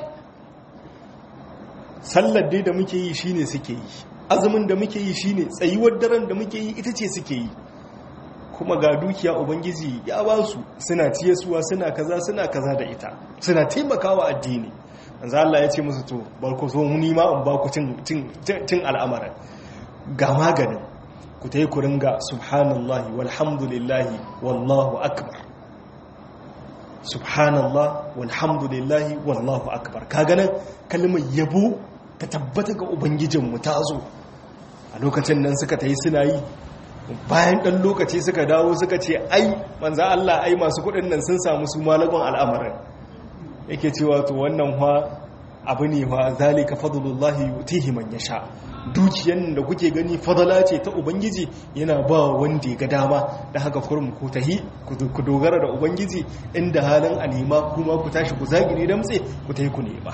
sallar dai da muke yi shine suke yi azumin da muke yi shine tsayuwar daren da muke yi ita ce suke yi kuma ga dukiya ubangiji ya ba su suna ciyasuwa suna kaza suna kaza da ita suna taimakawa addini manzo Allah ya ce musu to bar ku zo mu nima in ba ku cin cin al'amarin ga maganin ku tayi ku ringa subhanallahi walhamdulillahi wallahu akbar subhanallah walhamdulillahi wallahu akbar kaga nan kalmar yabo ta tabbata ga ubangijinmu ta zo a lokacin nan suka tayi suna yi bayan ɗan lokaci suka dawo suka ce ai manza Allah ai masu kuɗin nan sun samu su malagon al'amarin yake cewa to wannan wa abu ne wa zalika fadlullahi yutihi man yasha dukiyan da kuke gani fadala ce ta ubangiji yana ba wanda ya ga dama da haka kurum ku tahi ku dogara da ubangiji inda halin a nema kuma ku tashi ku zagiri damtse ku tahi ku nema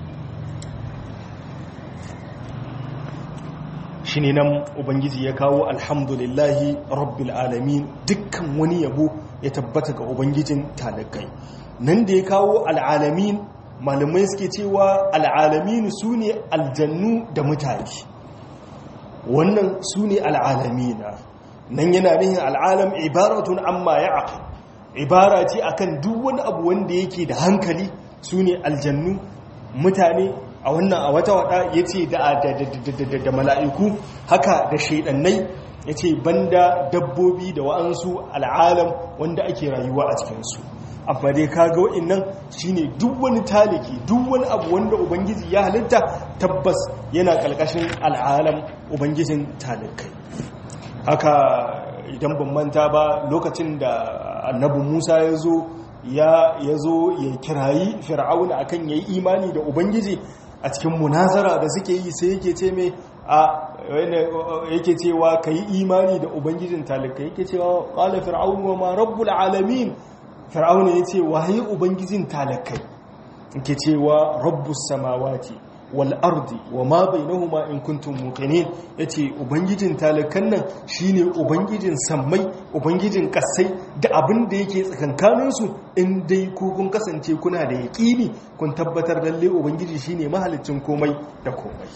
shi ne nan ubangiji ya kawo alhamdulillahi rabbil alamin dukkan wani yabo ya tabbata ga ubangijin talakai nan da ya kawo al'alamin malamai suke cewa al'alamin su ne aljannu da mutane wannan su ne al'alamina nan yana nihin al'alam ibaratun amma ya aka ibara ce akan duk wani abu wanda yake da hankali su ne aljannu mutane a wannan a wata wada ya ce da mala'iku haka da shaidannai ya ce banda dabbobi da wa'ansu al'alam wanda ake rayuwa a cikinsu amma dai kaga wa'innan shine duk wani taliki duk wani abu wanda ubangiji ya halitta tabbas yana ƙarƙashin al'alam ubangijin talikai haka idan ban manta ba lokacin da annabi musa ya zo ya zo ya kirayi fir'auna akan yayi imani da ubangiji a cikin munazara da suke yi sai yake ce mai a yake cewa ka yi imani da ubangijin talika yake cewa ƙala fir'aun wa ma rabbul alamin fir'auna ya ce waye ubangijin talakai yake cewa rabbus samawati wal ardi wa ma bainahuma in kuntum muqinin yace ubangijin talakan nan shine ubangijin sammai ubangijin kasai da abin da yake tsakankanin su in dai ku kun kasance kuna da yaqini kun tabbatar lalle ubangiji shine mahalicin komai da komai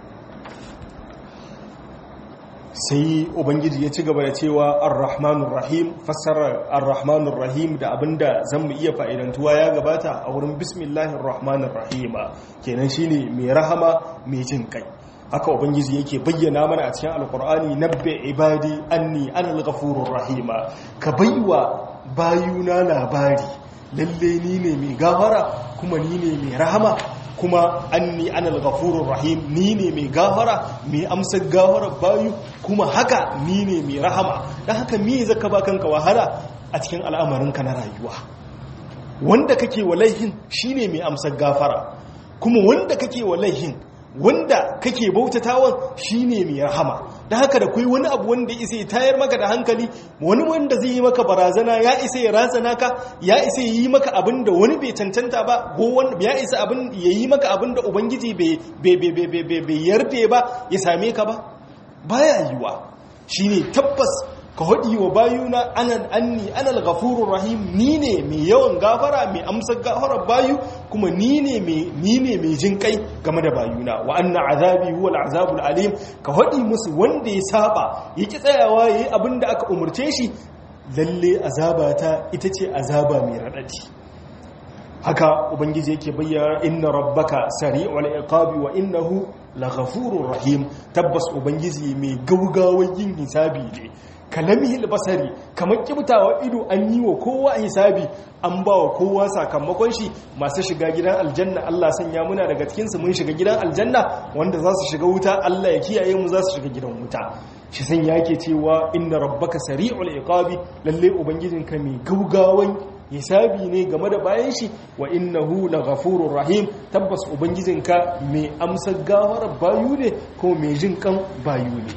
sai ubangiji ya ci gaba da cewa ar-rahmanur rahim fassarar ar-rahmanur rahim da abinda zan mu iya fa'idantuwa ya gabata a wurin bismillahir rahmanir rahim kenan shine mai rahama mai jin kai haka ubangiji yake bayyana mana a cikin alkur'ani nabbi ibadi anni anal ghafurur rahim ka baiwa bayuna labari lalle ni ne mai gafara kuma ni ne mai rahama kuma anni anal ghafurur rahim ni ne mai gafara mai amsar gafara bayu kuma haka ni ne mai rahama dan haka me zaka ba kanka wahala a cikin al'amarinka na rayuwa wanda kake walaihin shine mai amsar gafara kuma wanda kake walaihin wanda kake bautatawan shine mai rahama da haka da kai wani abu wanda isa ya tayar maka da hankali wani wanda zai yi maka barazana ya isa ya razana ka ya isa ya yi maka abin da wani bai cancanta ba ko wanda ya isa abin ya yi maka abin da ubangiji bai yarda ba ya same ka ba baya yiwa shine tabbas ka haɗi wa bayuna anan anni anal ghafurur rahim ni ne mai yawan gafara mai amsar gafarar bayu kuma ni ne mai ni ne mai jin kai game da bayuna wa anna azabi huwa al'azabul alim ka haɗi musu wanda ya saba yaki tsayawa yayi abin da aka umurce shi lalle azabata ita ce azaba mai radadi haka ubangiji yake bayyana inna rabbaka sari'ul iqabi wa innahu laghafurur rahim tabbas ubangiji mai gaugawar yin hisabi ne kalamihil basari kamar kibtawa ido an yi wa kowa hisabi an ba wa kowa sakamakon shi masu shiga gidan aljanna Allah sanya muna daga cikinsu mun shiga gidan aljanna wanda za su shiga wuta Allah ya kiyaye mu za su shiga gidan wuta shi san yake cewa inna rabbaka sari'ul iqabi lalle ubangijinka mai gaugawan hisabi ne game da bayan shi wa innahu laghafurur rahim tabbas ubangijinka mai amsar gafarar bayu ne ko mai jin kan bayu ne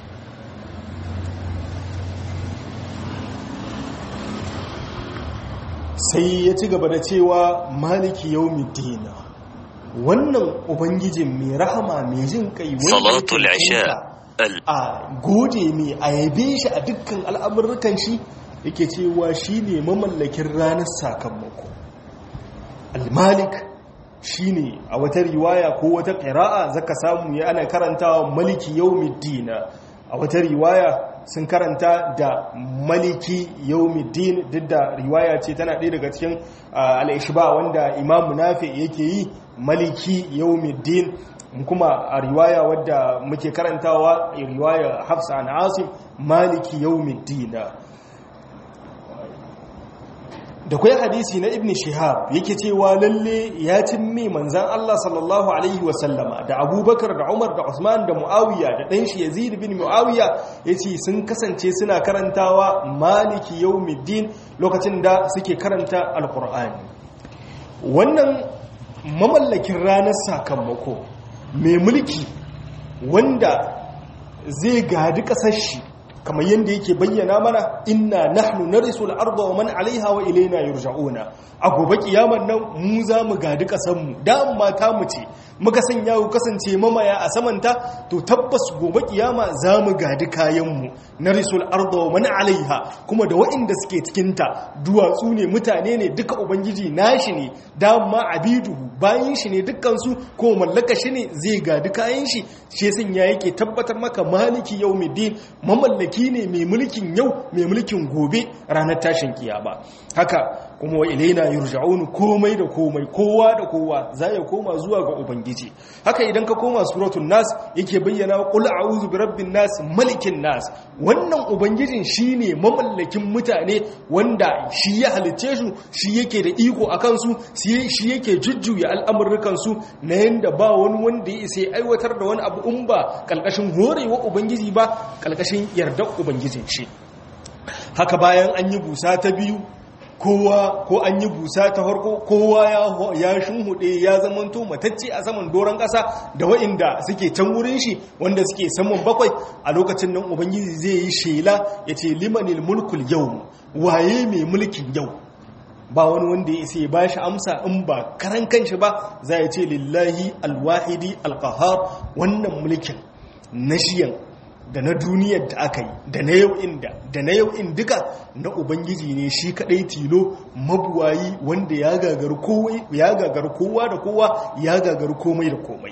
sai ya ci gaba da cewa maliki yau dina wannan ubangijin mai rahama mai jin kai salatul isha a gode mai ayabe shi a dukkan al'amurrukan shi yake cewa shi ne mamallakin ranar sakamako al-malik shi ne a wata riwaya ko wata ƙira'a zaka samu ya ana karantawa maliki yau dina a wata riwaya sun karanta da maliki yawmiddin duk da riwaya ce tana ɗaya daga cikin al'ishba wanda imamu nafi yake yi maliki yawmiddin kuma a riwaya wadda muke karantawa riwaya hafsa an asim maliki yawmiddin da kwai hadisi na ibn shihab yake cewa lalle ya cimme manzan Allah sallallahu alaihi wasallama da abubakar da umar da usman da muawiya da ɗan shi yazid bin muawiya ya ce sun kasance suna karantawa maliki yawmiddin lokacin da suke karanta alkur'ani wannan mamallakin ranar sakamako mai mulki wanda zai gadi ƙasar shi kamar yadda yake bayyana mana inna nahnu narisu al-ardha wa man 'alayha wa ilayna yurja'una a gobe kiyaman nan mu za mu gadi kasan mu da mata mu ce muka sanya ku kasance mamaya a samanta to tabbas gobe kiyama za mu gadi kayan mu narisu al-ardha wa man 'alayha kuma da waɗanda suke cikin ta duwatsu ne mutane ne duka ubangiji nashi ne da ma abiduhu bayin shi ne dukkan su ko mallaka shi ne zai gadi kayan shi shi sanya yake tabbatar maka maliki yawmiddin mamallaki mulki ne mai mulkin yau mai mulkin gobe ranar tashin kiyama haka kuma wa ilaina yurja'un komai da komai kowa da kowa za ya koma zuwa ga ubangiji haka idan ka koma suratul nas yake bayyana qul a'udhu birabbin nas malikin nas wannan ubangijin shine mamallakin mutane wanda shi ya halice su shi yake da iko akan su shi yake jujjuya al'amurrukan su na yanda ba wani wanda ya isa aiwatar da wani abu in ba kalkashin horewa ubangiji ba kalkashin yardar ubangijin shi haka bayan an yi busa ta biyu kowa ko an yi busa ta farko kowa ya shunhuɗe ya zamanto matacce a saman doron ƙasa da wa'inda suke can wurin shi wanda suke saman bakwai a lokacin nan ubangiji zai yi shela ya ce limanil mulkul yau waye mai mulkin yau ba wani wanda ya isa ya ba shi amsa in ba karan kanshi ba za ya ce lillahi alwahidi alkahar wannan mulkin na shiyan da na duniyar da aka yi da na yau inda da na yau in duka na ubangiji ne shi kadai tilo mabuwayi wanda ya gagar kowa da kowa ya gagar komai da komai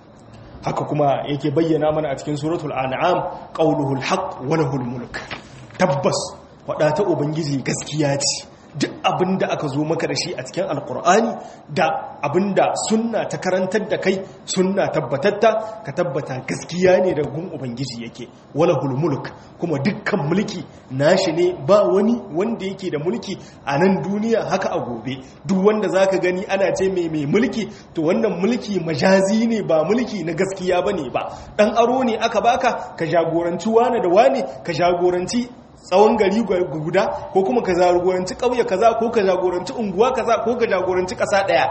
haka kuma yake bayyana mana a cikin suratul an'am qauluhul haqq wa lahul mulk tabbas wada ta ubangiji gaskiya ce duk abin da aka zo maka da shi a cikin alkur'ani da abin da sunna ta karantar da kai sunna tabbatatta ka tabbata gaskiya ne da gun ubangiji yake wala mulk kuma dukkan mulki nashi ne ba wani wanda yake da mulki a nan duniya haka a gobe duk wanda zaka gani ana ce mai mai mulki to wannan mulki majazi ne ba mulki na gaskiya bane ba dan aro ne aka baka ka jagoranci wane da wane ka jagoranci tsawon gari guda ko kuma ka jagoranci ƙauye kaza ko ka jagoranci unguwa kaza ko ka jagoranci ƙasa ɗaya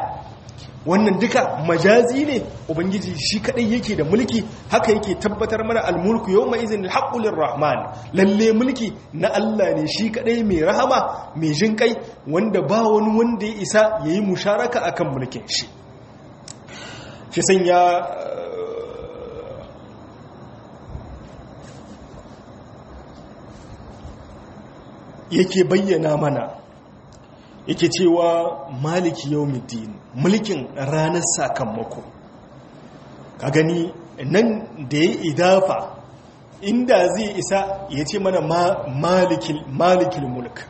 wannan duka majazi ne ubangiji shi kadai yake da mulki haka yake tabbatar mana almulku yawma izin alhaqqul rahman lalle mulki na Allah ne shi kadai mai rahama mai jin kai wanda ba wani wanda ya isa yayi musharaka akan mulkin shi shi sanya yake bayyana mana yake cewa maliki yawmiddin mulkin ranar sakamako ka gani nan da ya idafa inda zai isa ya ce mana malikil mulk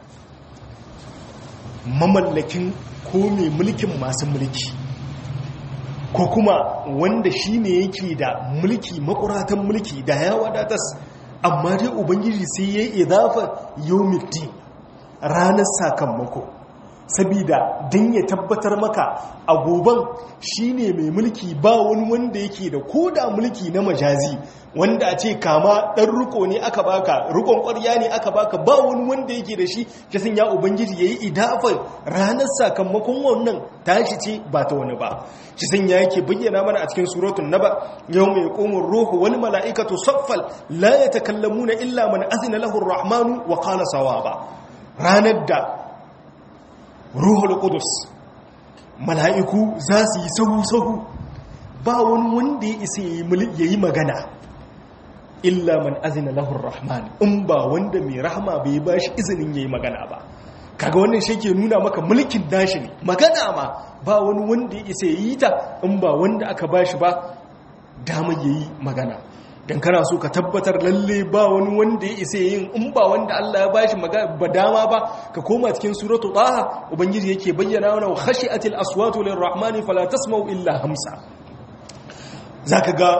mamallakin ko mai mulkin masu mulki ko kuma wanda shi ne yake da mulki makuratan mulki da ya wadatas amma dai ubangiji sai ya yi idafa yawmiddin ranar sakamako sabida don ya tabbatar maka a goban shine mai mulki ba wani wanda yake da koda mulki na majazi wanda a ce kama ɗan riko ne aka baka rikon ƙwarya ne aka baka ba wani wanda yake da shi kisan ya ubangiji ya yi idafar ranar sakamakon wannan tashi ce ba ta wani ba shi san ya yake bayyana mana a cikin suratun naba yau mai komin ruhu wani mala'ikatu saffal la ya takallamuna illa man azina lahu rahmanu wa qala sawaba ranar da ruhul qudus mala'iku za su yi sahu-sahu ba wani wanda ya isa ya yi magana illa man azina lahur rahman in ba wanda mai rahama bai ba shi izinin ya yi magana ba kaga wannan shi ke nuna maka mulkin dashi ne magana ma ba wani wanda ya isa ya yi ta in ba wanda aka ba shi ba dama ya yi magana dan kana so ka tabbatar lalle ba wani wanda ya isa yin in ba wanda Allah ya bashi ba dama ba ka koma cikin suratu taha ubangiji yake bayyana wa khashi'atil aswatu lirrahmani fala tasma'u illa hamsa zaka ga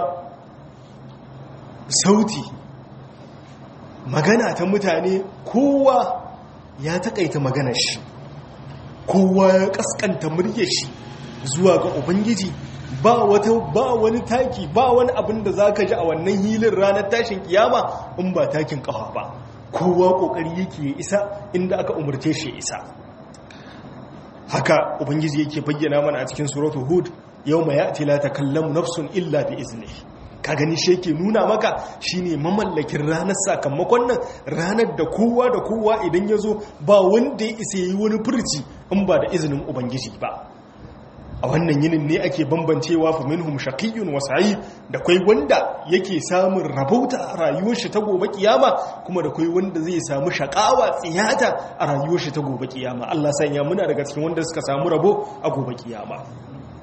sauti magana ta mutane kowa ya takaita maganar shi kowa ya kaskanta muryar shi zuwa ga ubangiji ba wata ba wani taki ba wani abin da zaka ji a wannan hilin ranar tashin kiyama in ba takin kafa ba kowa kokari yake ya isa inda aka umurce shi isa haka ubangiji yake bayyana mana a cikin suratul hud yawma ya'ti la takallamu nafsun illa bi iznihi ka gani shi yake nuna maka shine mamallakin ranar sakamakon nan ranar da kowa da kowa idan ya zo ba wanda ya isa yi wani furci in ba da izinin ubangiji ba a wannan yinin ne ake bambancewa fa minhum shaqiyyun wa sa'id da kai wanda yake samun rabauta a rayuwar shi ta gobe kiyama kuma da kai wanda zai samu shakawa tsiyata a rayuwar shi ta gobe kiyama Allah sanya muna daga cikin wanda suka samu rabo a gobe kiyama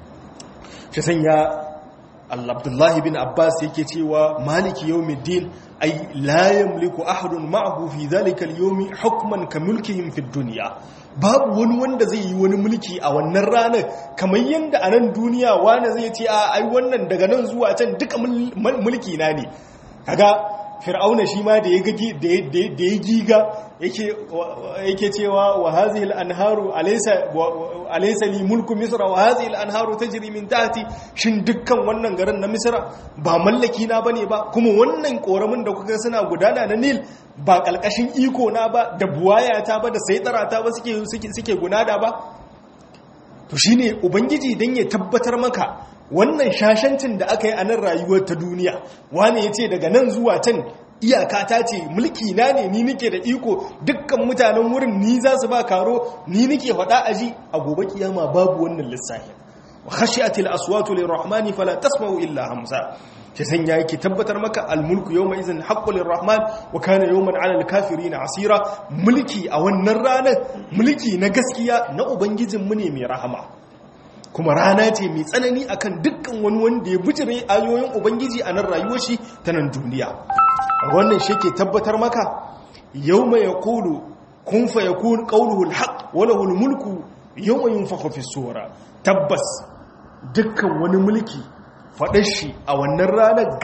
shi sanya Abdullahi bin Abbas yake cewa maliki yawmiddin ay la yamliku ahadun ma'ahu fi dhalika al-yawmi hukman ka mulkihim fi dunya babu wani wanda zai yi wani mulki a wannan ranar kamar yadda a nan duniya wani zai ce a ai wannan daga nan zuwa can duka mulki na ne kaga fir'auna shi ma da ya giga yake cewa wa hazihi al-anharu alaysa li mulku misra wa hazihi al-anharu tajri min tahti shin dukkan wannan garin na misra ba mallaki na bane ba kuma wannan koramin da kuka suna gudana na nil ba kalkashin iko na ba da buwaya ta ba da saitara ta ba suke suke gunada ba to shine ubangiji dan ya tabbatar maka wannan shashancin da aka yi a nan rayuwar ta duniya wani ya ce daga nan zuwa can iyaka ta ce mulki na ne ni nike da iko dukkan mutanen wurin ni za su ba karo ni nike faɗa aji a gobe kiyama babu wannan lissafi wa khashiyatil aswatu lirrahmani fala tasma'u illa hamsa ke sanya yake tabbatar maka almulku yawma izin haqqu lirrahman wa kana yawman 'ala alkafirin asira mulki a wannan ranar mulki na gaskiya na ubangijin mu ne mai rahama kuma rana ce mai tsanani akan dukkan wani wanda ya bijire ayoyin ubangiji a nan rayuwar shi ta nan duniya wannan shi ke tabbatar maka yawma yaqulu kun fa yakun qawluhu alhaq wa lahu almulku yawma yunfakhu fi sura tabbas dukkan wani mulki faɗar shi a wannan ranar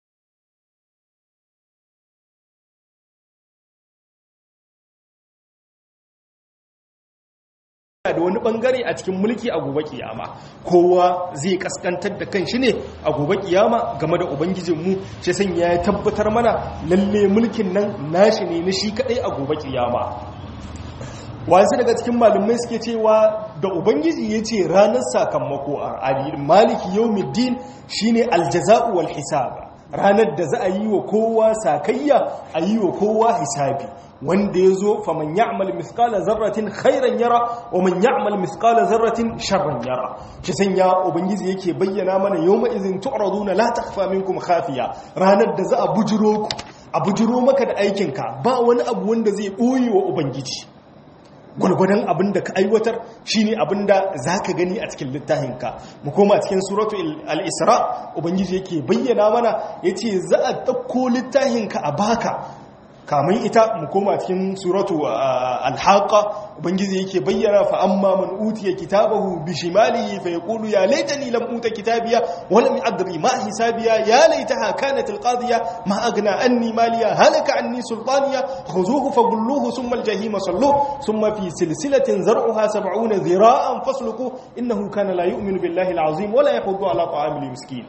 da wani bangare a cikin mulki a gobe kiyama kowa zai kaskantar da kan shi ne a gobe kiyama game da ubangijinmu shi san ya tabbatar mana lalle mulkin nan nashi ne na shi kadai a gobe kiyama wasu daga cikin malumai suke cewa da ubangiji ya ce ranar sakamako a maliki yau middin shine aljaza'u wal hisaba ranar da za a yi wa kowa sakayya a yi wa kowa hisabi wanda ya zo faman ya'mal mithqala zarratin khairan yara wa man ya'mal mithqala zarratin sharran yara shi sanya ubangiji yake bayyana mana yawma idhin tu'raduna la takhfa minkum khafiya ranar da za a bujiro ku a bujiro maka da aikinka ba wani abu wanda zai boye wa ubangiji gwalgwadon abin da ka aiwatar shine abin da za ka gani a cikin littafinka mu koma cikin suratu al-isra ubangiji yake bayyana mana ya ce za a ɗauko littafinka a baka kamun ita mu koma cikin suratu al-haqa ubangiji yake bayyana fa amma man utiya kitabahu bi shimalihi fa yaqulu ya laitani lam uta kitabiya wa lam adri ma hisabiya ya laitaha kanat al-qadiya ma aghna anni maliya halaka anni sultaniya khuzuhu fagulluhu thumma al-jahima salluhu thumma fi silsilatin zar'uha 70 dhira'an fasluku innahu kana la yu'minu billahi al-azim wa la yahuddu ala ta'amil miskin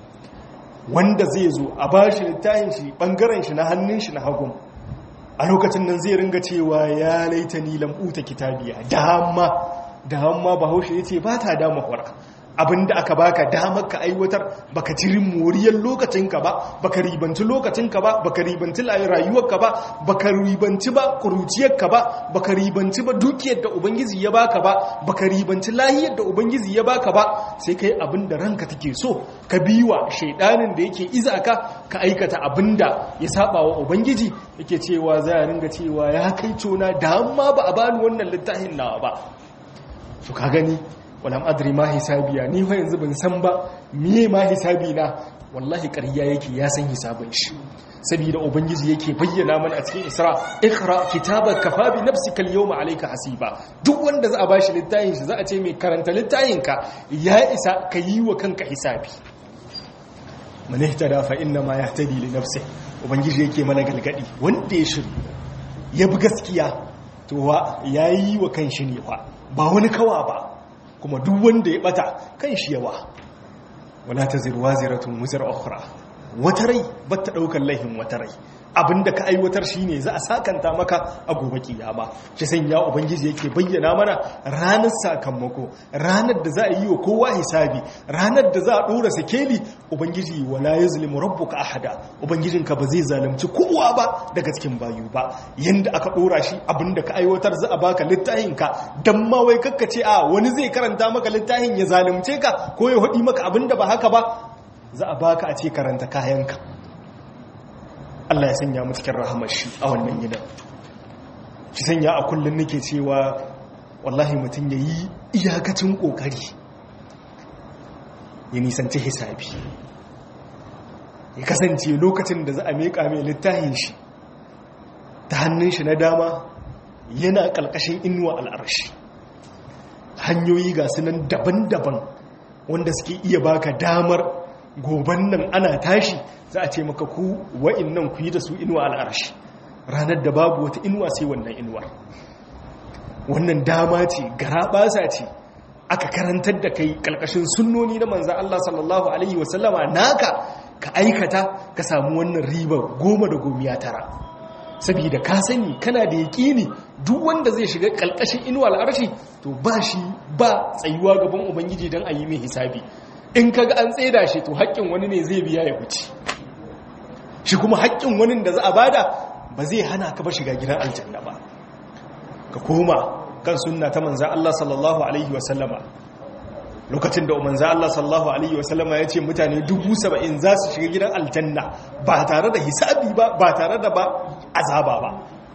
wanda zai zo a bashi littafin shi bangaren shi na hannun shi na hagun a lokacin nan zai ringa cewa ya laita ni lam'uta kitabiya dama dama bahaushe ya ce ba ta dama kwara abinda aka baka damar ka aiwatar baka jirin moriyar lokacinka ba baka ribanci lokacinka ba baka ribanci rayuwarka ba baka ribanci ba kuruciyarka ba baka ribanci ba dukiyar da ubangiji ya baka ba baka ribanci lahiyar da ubangiji ya baka ba sai kai abinda ranka take so ka biwa shaidanin da yake iza ka ka aikata abinda ya saba wa ubangiji yake cewa za a ringa cewa ya kai cona da amma ba a bani wannan littafin nawa ba su ka gani walam adri ma hisabiya ni fa yanzu ban san ba miye ma hisabi na wallahi ƙarya yake ya san hisabin shi saboda ubangiji yake bayyana mana a cikin isra ikra kitabaka kafa bi nafsika al-yawma alayka hasiba duk wanda za a bashi littafin shi za a ce mai karanta littafin ka ya isa ka yi wa kanka hisabi man ihtada fa inna ma yahtadi li nafsi ubangiji yake mana galgadi wanda ya shiru ya bi gaskiya to wa yayi wa kanshi ne fa ba wani kawa ba kuma duk wanda ya bata kan shi yawa wala taziru waziratun wuzar ukhra wata rai bata daukar laihin wata rai abinda ka aiwatar shine za a sakanta maka a gobe kiyama shi sanya ubangiji yake bayyana mana ranar sakamako ranar da za a yi wa kowa hisabi ranar da za a dora sakeli ubangiji wala yuzlimu rabbuka ahada ubangijinka ba zai zalunci kowa ba daga cikin bayu ba yanda aka dora shi abinda ka aiwatar za a baka littafin ka dan ma wai kakkace a wani zai karanta maka littafin ya zalunce ka ko ya hudi maka abinda ba haka ba za a baka a ce karanta kayanka Allah ya sanya mu cikin rahamar shi a wannan gidan shi sanya a kullum nake cewa wallahi mutum ya yi iyakacin kokari ya nisanci hisabi ya kasance lokacin da za a meka mai littafin shi ta hannun shi na dama yana ƙalƙashin inuwa al'arshi hanyoyi ga sunan daban-daban wanda suke iya baka damar goban nan ana tashi za a ce maka ku wa'in nan ku yi da su inuwa al'arshi ranar da babu wata inuwa sai wannan inuwar wannan dama ce gara basa ce aka karantar da kai ƙalƙashin sunnoni na manzan Allah sallallahu Alaihi wasallama naka ka aikata ka samu wannan ribar goma da gomiya tara saboda ka sani kana da yaƙini duk wanda zai shiga ƙalƙashin inuwa al'arshi to ba shi ba tsayuwa gaban ubangiji don a yi mai hisabi in kaga an tseda shi to haƙƙin wani ne zai biya ya wuce shi kuma haƙƙin wani da za a bada ba zai hana ka ba shiga gidan aljanna ba ka koma kan sunna ta manzan Allah sallallahu alaihi wasallama lokacin da manzan Allah sallallahu alaihi wasallama ya ce mutane dubu saba'in za su shiga gidan aljanna ba tare da hisabi ba ba tare da ba azaba ba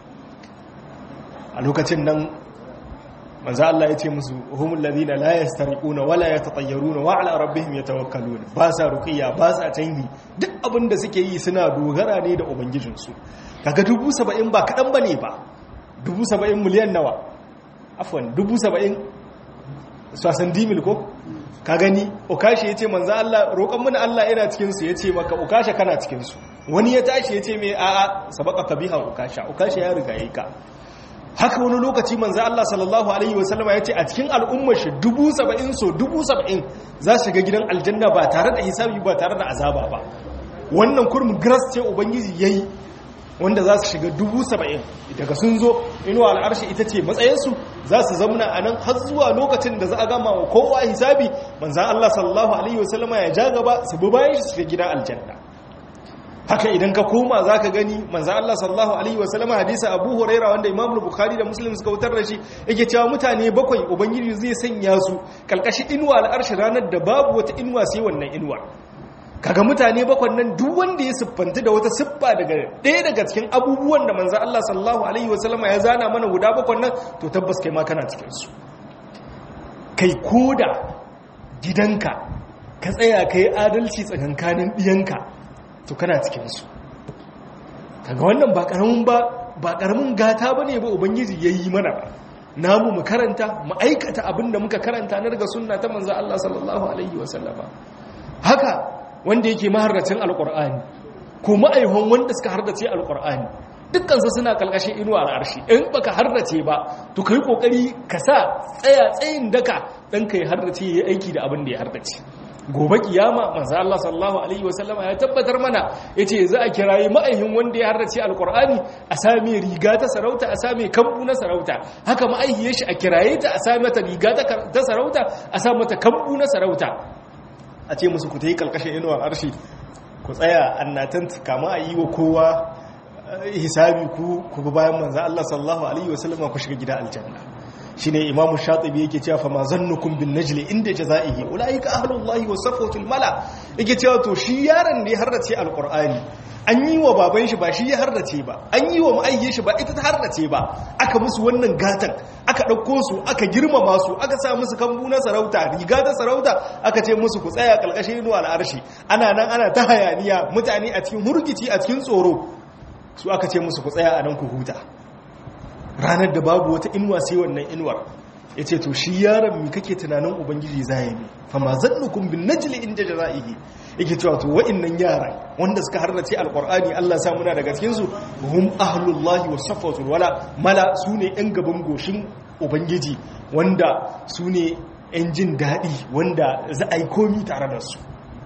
a lokacin nan manzan Allah ya ce musu humul ladina la yastariquna wala yatatayyaruna wa ala rabbihim yatawakkaluna ba sa ruqiyya ba sa tangi duk abin da suke yi suna dogara ne da ubangijinsu kaga dubu saba'in ba kaɗan bane ba dubu saba'in miliyan nawa afwan dubu saba'in sasan dimil ko ka gani okashi ya ce manzan Allah roƙon mana Allah yana cikinsu ya ce maka okasha kana cikinsu wani ya tashi ya ce mai a'a sabaka ka biha okasha okasha ya riga yi ka haka wani lokaci manzan Allah sallallahu alaihi wasallama ya ce a cikin al'ummar shi dubu saba'in so dubu saba'in za su ga gidan aljanna ba tare da hisabi ba tare da azaba ba wannan kurmin gras ce ubangiji ya yi wanda za su shiga dubu saba'in daga sun zo inuwa al'arshi ita ce matsayinsu za su zamuna a nan har zuwa lokacin da za a gama wa kowa hisabi manzan Allah sallallahu Alaihi wasallama ya ja gaba su bi bayan shi shiga gidan aljanna haka idan ka koma za ka gani manzan Allah sallallahu Alaihi wasallama hadisa abu huraira wanda imamul bukhari da muslim suka wutar da shi yake cewa mutane bakwai ubangiji zai sanya su kalkashi inuwa al'arshi ranar da babu wata inuwa sai wannan inuwa kaga mutane bakwan nan duk wanda ya siffanta da wata siffa daga ɗaya daga cikin abubuwan da manzo Allah sallallahu alaihi wasallama ya zana mana guda bakwan nan to tabbas kai ma kana cikin su kai koda gidanka ka tsaya kai adalci tsakankanin diyanka to kana cikin su kaga wannan ba karamin ba ba karamin gata bane ba ubangiji yayi mana ba namu mu karanta mu aikata abin da muka karanta na daga sunna ta manzo Allah sallallahu alaihi wasallama haka wanda yake maharracin alkur'ani ko ma'aihon wanda suka hardace alkur'ani dukkansu suna kalkashin inuwa al'arshi in baka hardace ba to kai kokari ka sa tsaya tsayin daka dan kai hardace yayi aiki da abin da ya hardace gobe kiyama manzo Allah sallallahu alaihi wasallama ya tabbatar mana yace za a kirayi ma'aihin wanda ya hardace alkur'ani a same riga ta sarauta a same kambu na sarauta haka ma'aihiyar shi a kiraye ta a same ta riga ta sarauta a sa mata kambu na sarauta a ce musu ku ta yi kalkashin inuwa arshi ku tsaya annatan kama a yi wa kowa hisabi ku ku bi bayan manzan Allah sallallahu alaihi wasallama ku shiga gida aljanna shine imamu shatibi yake cewa fa ma zannukum bin najli inda jazaihi ulaika ahlullahi wa safatul mala yake cewa to shi yaron ne harrace alqur'ani an yi wa baban shi ba shi ya harrace ba an yi wa ma'ayye shi ba ita ta harrace ba aka musu wannan gatan aka ɗauko su aka girmama su aka sa musu kambu na sarauta riga ta sarauta aka ce musu ku tsaya ƙalƙashin inuwa al'arshi ana nan ana ta hayaniya mutane a cikin hurgici a cikin tsoro su aka ce musu ku tsaya a nan ku huta ranar da babu wata inuwa sai wannan inuwar ya ce to shi yaron mi kake tunanin ubangiji za ya mi fama zannukun bin najli inda jaza'ihi yake cewa to wa'annan yaran wanda suka harrace alqur'ani Allah sa muna daga cikin su hum ahlullahi wa safatul wala mala sune yan gaban goshin ubangiji wanda sune yan jin dadi wanda za a yi komi tare da su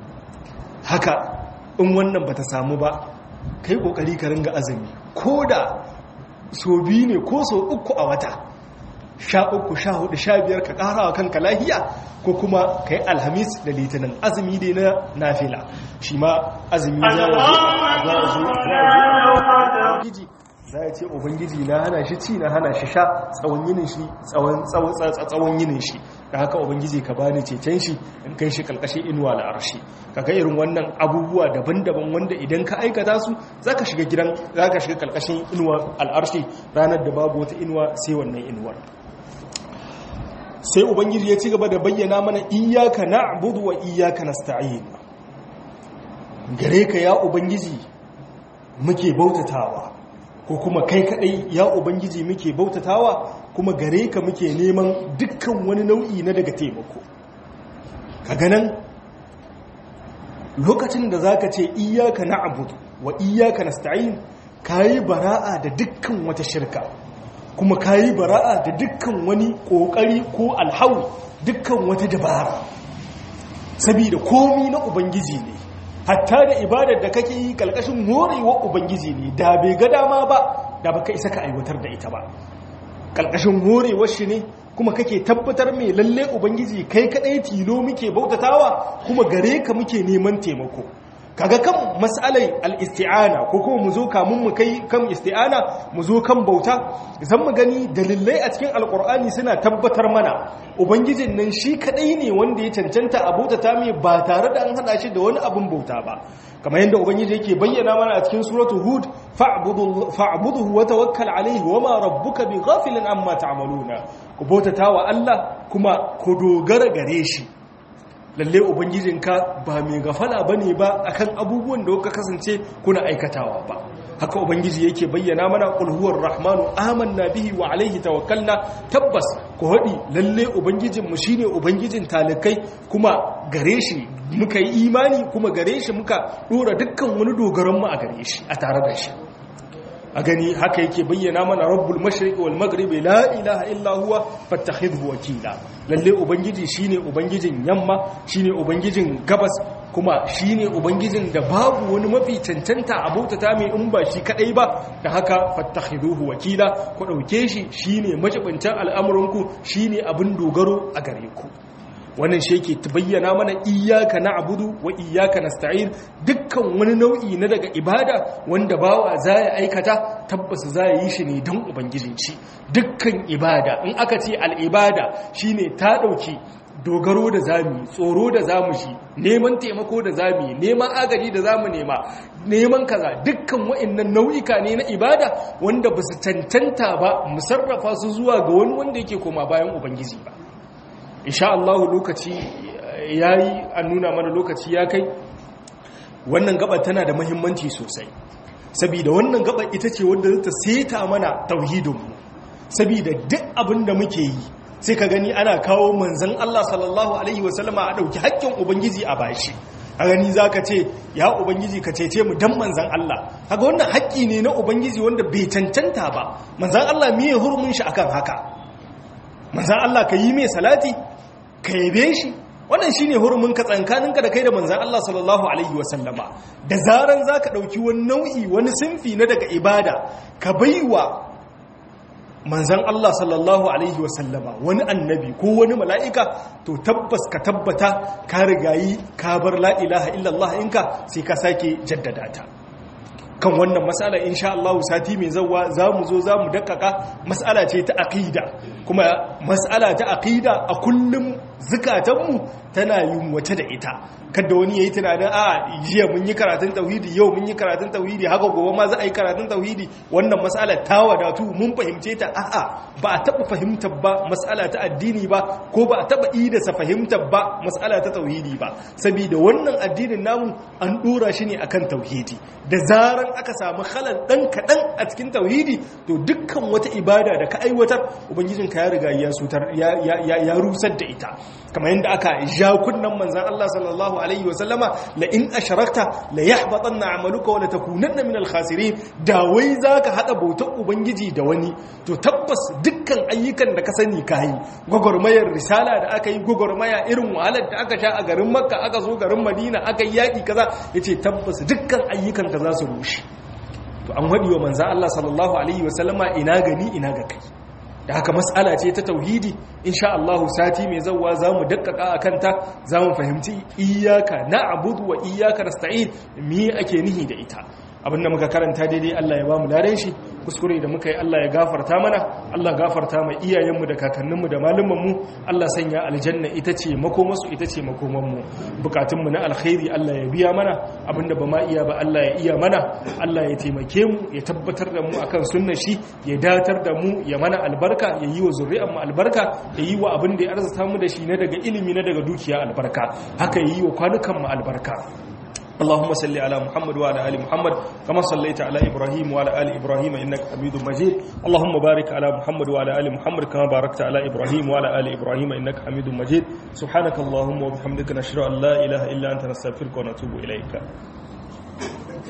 haka in wannan bata samu ba kai kokari ka ringa azumi koda so biyu ne ko so uku a wata sha uku sha hudu sha biyar ka kara wa kanka lahiya ko kuma ka yi alhamis da litinin azumi dai na nafila shi ma azumi za a zo za a ce ubangiji na hana shi ci na hana shi sha tsawon yinin shi tsawon yinin shi da haka ubangiji ka bani cecen shi in kai shi kalkashin inuwa da arshi kaga irin wannan abubuwa daban-daban wanda idan ka aikata su zaka shiga gidan zaka shiga kalkashin inuwa al'arshi ranar da babu wata inuwa sai wannan inuwar sai ubangiji ya ci gaba da bayyana mana iyaka na'budu wa iyaka nasta'in gare ka ya ubangiji muke bautatawa ko kuma kai kadai ya ubangiji muke bautatawa kuma gare ka muke neman dukkan wani nau'i na daga taimako kaga nan lokacin da zaka ce iyyaka na'budu wa iyyaka nasta'in kayi bara'a da dukkan wata shirka kuma kayi bara'a da dukkan wani kokari ko alhawi dukkan wata dabara saboda komi na ubangiji ne hatta da ibadar da kake yi kalkashin horewa ubangiji ne da bai ga dama ba da baka isa ka aiwatar da ita ba kalkashin horewar shi ne kuma kake tabbatar mai lalle ubangiji kai kadai tilo muke bautatawa kuma gare ka muke neman taimako kaga kan mas'alai al-isti'ana ko kuma mu zo kamun mu kai kan isti'ana mu zo kan bauta zan mu gani dalilai a cikin alkur'ani suna tabbatar mana ubangijin nan shi kadai ne wanda ya cancanta a bautata mai ba tare da an hada shi da wani abin bauta ba kamar yadda ubangiji yake bayyana mana a cikin suratul hud fa'buduhu wa tawakkal alayhi wa ma rabbuka bighafilin amma ta'maluna ku bautata wa Allah kuma ku dogara gare shi lalle ubangijinka ba mai gafala bane ba akan abubuwan da kuka kasance kuna aikatawa ba haka ubangiji yake bayyana mana qul huwar rahmanu amanna bihi wa alaihi tawakkalna tabbas ku hadi lalle ubangijin mu shine ubangijin talikai kuma gare shi muka yi imani kuma gare shi muka dora dukkan wani dogaron mu a gare shi a tare da shi a gani haka yake bayyana mana rabbul mashriqi wal maghribi la ilaha illa huwa fattakhidhu wakila lalle ubangiji shine ubangijin yamma shine ubangijin gabas kuma shine ubangijin da babu wani mafi cancanta a bautata mai in ba shi kadai ba da haka fattakhidhu wakila ku dauke shi shine majibincin al'amuranku shine abin dogaro a gare ku wannan shi yake bayyana mana iyaka na abudu wa iyaka na sta'in dukkan wani nau'i na daga ibada wanda bawa za ya aikata tabbas za ya yi shi ne don ubangijin shi dukkan ibada in aka ce al'ibada shi ne ta ɗauki dogaro da zami tsoro da zamu shi neman taimako da zami neman agaji da zamu nema neman kaza dukkan wa'annan nau'ika ne na ibada wanda ba su cancanta ba mu sarrafa su zuwa ga wani wanda yake koma bayan ubangiji ba insha Allah lokaci yayi an nuna mana lokaci ya kai wannan gaba tana da muhimmanci sosai saboda wannan gaba ita ce wanda ta seta mana tauhidinmu saboda duk abin da muke yi sai ka gani ana kawo manzon Allah sallallahu alaihi wasallama a dauki haƙƙin ubangiji a bashi a gani za ka ce ya ubangiji ka cece mu dan manzan Allah haka wannan haƙƙi ne na ubangiji wanda bai cancanta ba manzan Allah miye hurumin shi akan haka manzan Allah ka yi mai salati ka yabe shi wannan shi ne hurumin ka tsankaninka da kai da manzan Allah sallallahu Alaihi wasallama da zaran za ka ɗauki wani nau'i wani sinfi na daga ibada ka baiwa manzan Allah sallallahu Alaihi wasallama wani annabi ko wani mala'ika to tabbas ka tabbata ka rigayi ka bar la'ilaha illallah inka sai ka sake jaddada ta kan wannan matsala insha Allah sati mai zawa za mu zo za mu dakaka matsala ce ta aqida kuma matsala ta aqida a kullum zukatanmu tana yin wata da ita kada wani yayi tunanin a jiya mun yi karatun tauhidi yau mun yi karatun tauhidi haka gobe ma za a yi karatun tauhidi wannan matsala ta wadatu mun fahimce ta a'a ba a taba fahimtar ba matsala ta addini ba ko ba a taba idasa fahimtar ba matsala ta tauhidi ba saboda wannan addinin namu an dora shi ne akan tauhidi da zaran aka samu halal dan kadan a cikin tauhidi to dukkan wata ibada da ka aiwatar ubangijinka ya riga ya sutar ya rusar da ita kamar yadda aka ja kunnan manzan Allah sallallahu alaihi wasallama la in asharakta la yahbatanna amaluka wa la takunanna min al-khasirin da wai zaka hada bautar ubangiji da wani to tabbas dukkan ayyukan da ka sani kai gogormayar risala da aka yi gogormaya irin wahalar da aka sha a garin makka aka zo garin madina aka yi yaki kaza yace tabbas dukkan ayyukan ka za su rushe to an wadi wa manzan Allah sallallahu alaihi wasallama ina gani ina ga kai da haka matsala ce ta tauhidi insha Allah sati mai zawwa zamu dakkaka akan ta zamu fahimci iyyaka na'budu wa iyyaka nasta'in me ake nihi da ita abinda muka karanta daidai Allah ya bamu ladan shi kuskure da muka yi Allah ya gafarta mana Allah gafarta mai iyayenmu da kakanninmu da malumanmu Allah sanya aljanna ita ce makomasu ita ce makomanmu bukatunmu na alkhairi Allah ya biya mana abinda ba ma iya ba Allah ya iya mana Allah ya taimake mu ya tabbatar da mu akan sunnar shi ya datar da mu ya mana albarka ya yi wa zuri'an mu albarka ya yi wa abin da ya arzuta mu da shi na daga ilimi na daga dukiya albarka haka ya yi wa kwanukan mu albarka اللهم صل على محمد وعلى ال محمد كما صليت على ابراهيم وعلى ال ابراهيم انك حميد مجيد اللهم بارك على محمد وعلى ال محمد كما باركت على ابراهيم وعلى ال ابراهيم انك حميد مجيد سبحانك اللهم وبحمدك نشهد ان لا اله الا انت نستغفرك ونتوب اليك